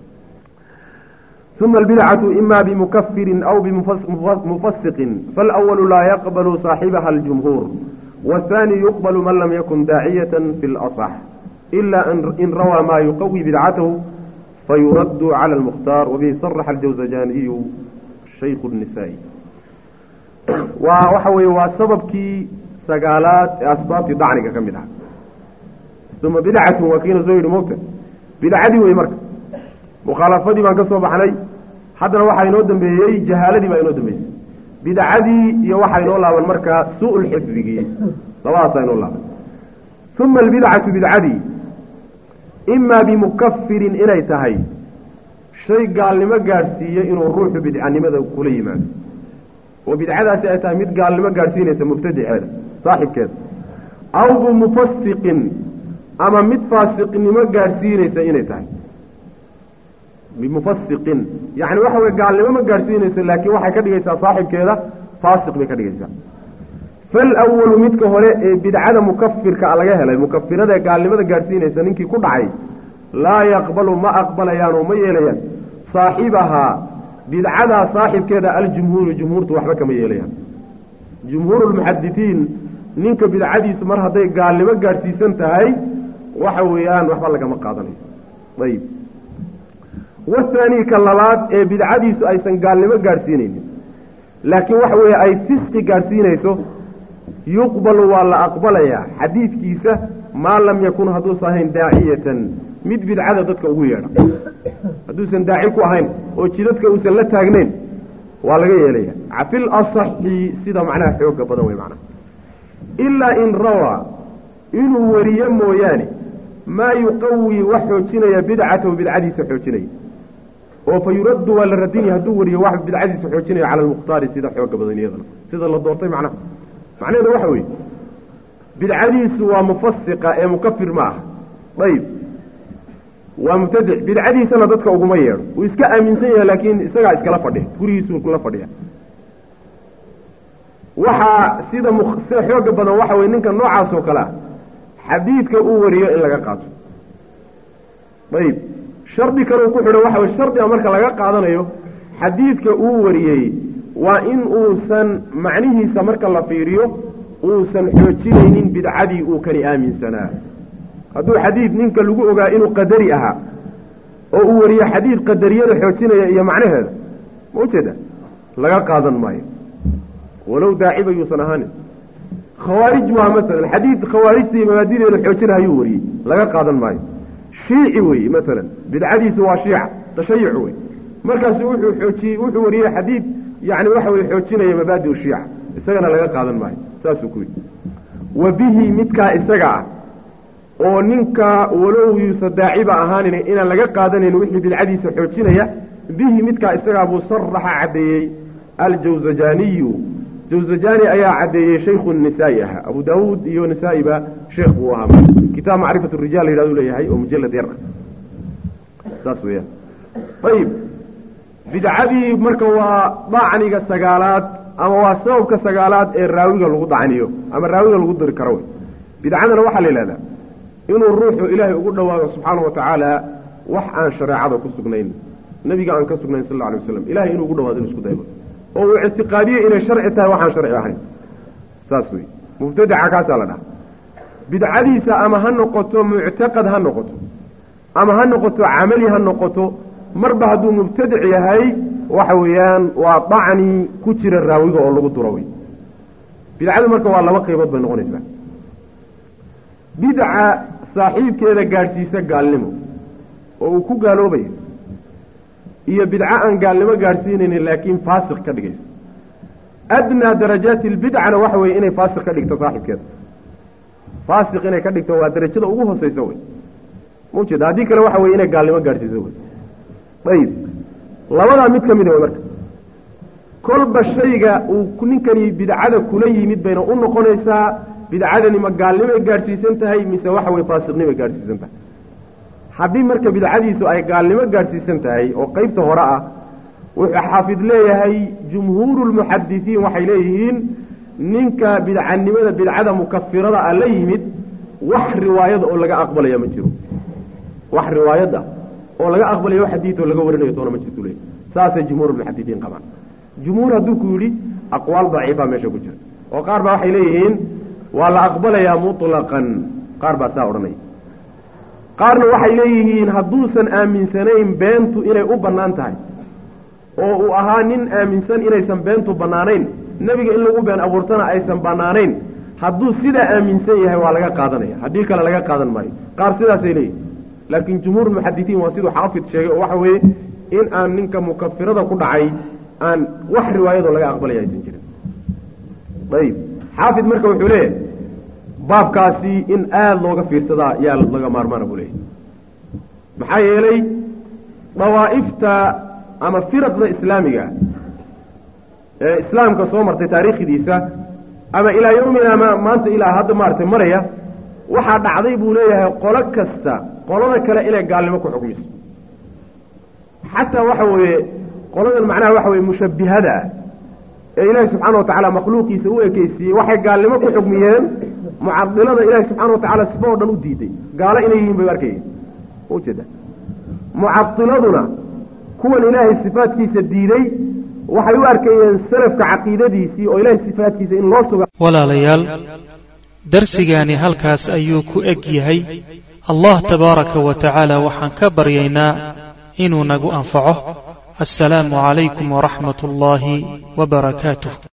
uma albidcatu ima bimukafirin aw bimufasiqin faalawalu laa yaqbalu saaxibaha aljumhuur waathaani yuqbalu man lam yakun daaciyata fi lasax ila in rawaa maa yuqawi bidcatahu fayuraddu cala almukhtaar wabihi saraxa aljawzajaniyu shaykhu nisaa'i waa waxa weeye waa sababkii sagaalaad ee asbaabtii dacniga ka mid ah uma bidcatun waa kiina soo yidhi mogta bidcadii wey marka mukhaalafadii baan ka soo baxnay haddana waxaa inoo dambeeyey jahaaladii baa inoo dambeysay bidcadii iyo waxaa inoo laaban markaa suu lxifdigii labadaasaa inoo laaban uma albidcatu bidcadii imaa bimukafirin inay tahay shay gaalnimo gaadhsiiye inuu ruuxu bidcanimada kula yimaado oo bidcadaasi ay tahay mid gaalnimo gaadhsiinaysa mubtadiceeda saaxibkeeda aw bimufasiqin ama mid faasiqnimo gaadhsiinaysa inay tahay bimufasiqin yacni waxa weye gaalnimo ma gaadhsiinayso laakiin waxay ka dhigaysaa saaxibkeeda faasiq bay ka dhigaysaa falwalu midka hore ee bidcada mukafirka laga helay mukafirada ee gaalnimada gaadhsiinaysa ninkii ku dhacay laa yaqbalu ma aqbalayaan oo ma yeelayaan saaxibahaa bidcadaa saaxibkeeda aljumhuuru jumhuurtu waxba kama yeelayaan jumhuuru lmuxaditiin ninka bidcadiisu mar hadday gaalnimo gaadhsiisan tahay waxa weeyaan waxba lagama qaadanayo ayib wathaanii ka labaad ee bidcadiisu aysan gaalnimo gaadhsiinaynin laakiin waxa weeye ay fisqi gaadhsiinayso yuqbalu waa la aqbalayaa xadiidkiisa maa lam yakun hadduusan ahayn daaciyatan mid bidcada dadka ugu yeedha hadduusan daaci ku ahayn oo jidadka uusan la taagnayn waa laga yeelaya fil asaxi sida macnaha xooga badan wey macnaha ilaa in rawaa inuu wariyo mooyaane maa yuqawii wax xoojinaya bidcatahu bidcadiisa xoojinaya oo fa yuraddu waa la radinaya hadduu wariyo wax bidcadiisa xoojinaya cala almukhtaari sida xooga badan iyadana sida la doortay macnaha macnaheedu waxa weeye bidcadiisu waa mufasiqa ee mukafir ma aha ayib waa mubtadic bidcadiisana dadka uguma yeedho wuu iska aaminsan yahay laakiin isagaa iskala fadhiya gurigiisuu kula fadhiya waxaa sida sida xooga badan waxa weye ninka noocaas oo kale ah xadiidka uu wariyo in laga qaato ayib shardi kaleu ku xidhan waxa weye shardiga marka laga qaadanayo xadiidka uu wariyey waa in uusan macnihiisa marka la fiiriyo uusan xoojinaynin bidcadii uu kani aaminsanaa hadduu xadiid ninka lagu ogaa inuu qadari ahaa oo uu wariyo xadiid qadariyada xoojinaya iyo macnaheeda ma ujeeda laga qaadan maayo walow daaciba yuusan ahaanin khawaarij waa masalan xadiid khawaarijta iyo mabaadideeda xoojinahayuu wariyey laga qaadan maayo shiici weeye masalan bidcadiisu waa shiica tashayuc wey markaasu wuxuu xoojiyey wuxuu wariyey xadiid yani waxa weye xoojinaya mabaadi shiica isagana laga qaadan maayo saasuu ku yidhi wa bihi midkaa isaga ah oo ninka walow yuusa daaciba ahaanin inaan laga qaadanayn wixii bidcadiisa xoojinaya bihi midkaa isagaa buu saraxa caddeeyey aljawzajaniyu jawzajani ayaa caddeeyey shaykhu nisaa'i ahaa abu daawuud iyo nisaa'iba sheekh buu ahaa kitaab macrifat rijaal la yidhahdu leeyahay oo mujalad yar ah saas weeyaan ayib bidcadii marka waa dacniga sagaalaad ama waa sababka sagaalaad ee raawiga lagu dacniyo ama raawiga lagu diri karo wey bidcadana waxaa la yidhahdaa inuu ruuxu ilaahay ugu dhawaado subxaana wa tacaala wax aan shareecada ku sugnayn nebiga aan ka sugnayn sal alla alay waslam ilahay inuu ugu dhawaado inu isku daymo oo uu ictiqaadiye inay sharci tahay waxaan sharci ahayn saas wey mubtadaca kaasaa la dhaha bidcadiisa ama ha noqoto muctaqad ha noqoto ama ha noqoto camali ha noqoto marba hadduu mubtadic yahay waxa weeyaan waa dacni ku jira raawiga oo lagu duro wey bidcadu marka waa laba qaybood bay noqonaysaa bidca saaxiibkeeda gaadhsiisa gaalnimo oo uu ku gaaloobayo iyo bidco aan gaalnimo gaadhsiinaynin laakiin faasiq ka dhigaysa adnaa darajaati lbidcana waxa weeye inay faasiq ka dhigto saaxibkeeda faasiq inay ka dhigto waa darajada ugu hooseysa wey maujeeda haddii kale waxa weye inay gaalnimo gaadhsiiso wey ayib labadaa mid ka mid wey marka kolba shayga uu ninkani bidcada kula yimid bayna u noqonaysaa bidcadani ma gaalnimay gaadhsiisan tahay mise waxa weye faasiqnimay gaadhsiisan tahay haddii marka bidcadiisu ay gaalnimo gaadhsiisan tahay oo qeybta hore ah wuxuu xaafid leeyahay jumhuuru lmuxadisiin waxay leeyihiin ninka bidcanimada bidcada mukafirada a la yimid wax riwaayada oo laga aqbalaya ma jiro wax riwaayada oo laga aqbalayo wax xadiid oo laga warinayo toona ma jirto leeyahy saasay jumhuur lmuxadisiin qabaan jumhuur hadduu ku yidhi aqwaal daciifa meesha ku jirta oo qaar baa waxay leeyihiin waa la aqbalayaa mutlaqan qaar baa saa odhanaya qaarna waxay leeyihiin hadduusan aaminsanayn beentu inay u bannaan tahay oo uu ahaa nin aaminsan inaysan beentu bannaanayn nebiga in lagu been abuurtana aysan bannaanayn hadduu sidaa aaminsan yahay waa laga qaadanaya haddii kale laga qaadan maayo qaar sidaasay leeyihin laakiin jumhuur muxadisiin waa siduu xaafid sheegay oo waxa weeye in aan ninka mukafirada ku dhacay aan wax riwaayadoo laga aqbalaya aysan jirin ayib xaafid marka wuxuu leeyahay baabkaasi in aada looga fiirsadaa yaa laga maarmaana buu leeyahy maxaa yeelay dawaa'ifta ama firaqda islaamiga ee islaamka soo martay taariikhdiisa ama ilaa yowmina ma maanta ilaa hadda maaragtay maraya waxaa dhacday buu leeyahay qolo kasta qolada kale inay gaalnimo ku xukmiso xataa waxa weeye qoladan macnaha waxa weye mushabbihada ah ee ilaahi subxaana watacaala makhluuqiisa u ekeysiiyey waxay gaalnimo ku xugmiyeen mucadilada ilaahi subxaana watacaala sifa oo dhan u diiday gaalo inay yihiin bay arkayeen ujeeda mucadiladuna kuwan ilaahay sifaadkiisa diiday waxay u arkayeen salafka caqiidadiisii oo ilaahay sifaadkiisa in loo suga walaalayaal darsigaani halkaas ayuu ku eg yahay allah tabaaraka wa tacaala waxaan ka baryaynaa inuu nagu anfaco assalaamu calaykum waraxmat ullaahi wa barakaatuh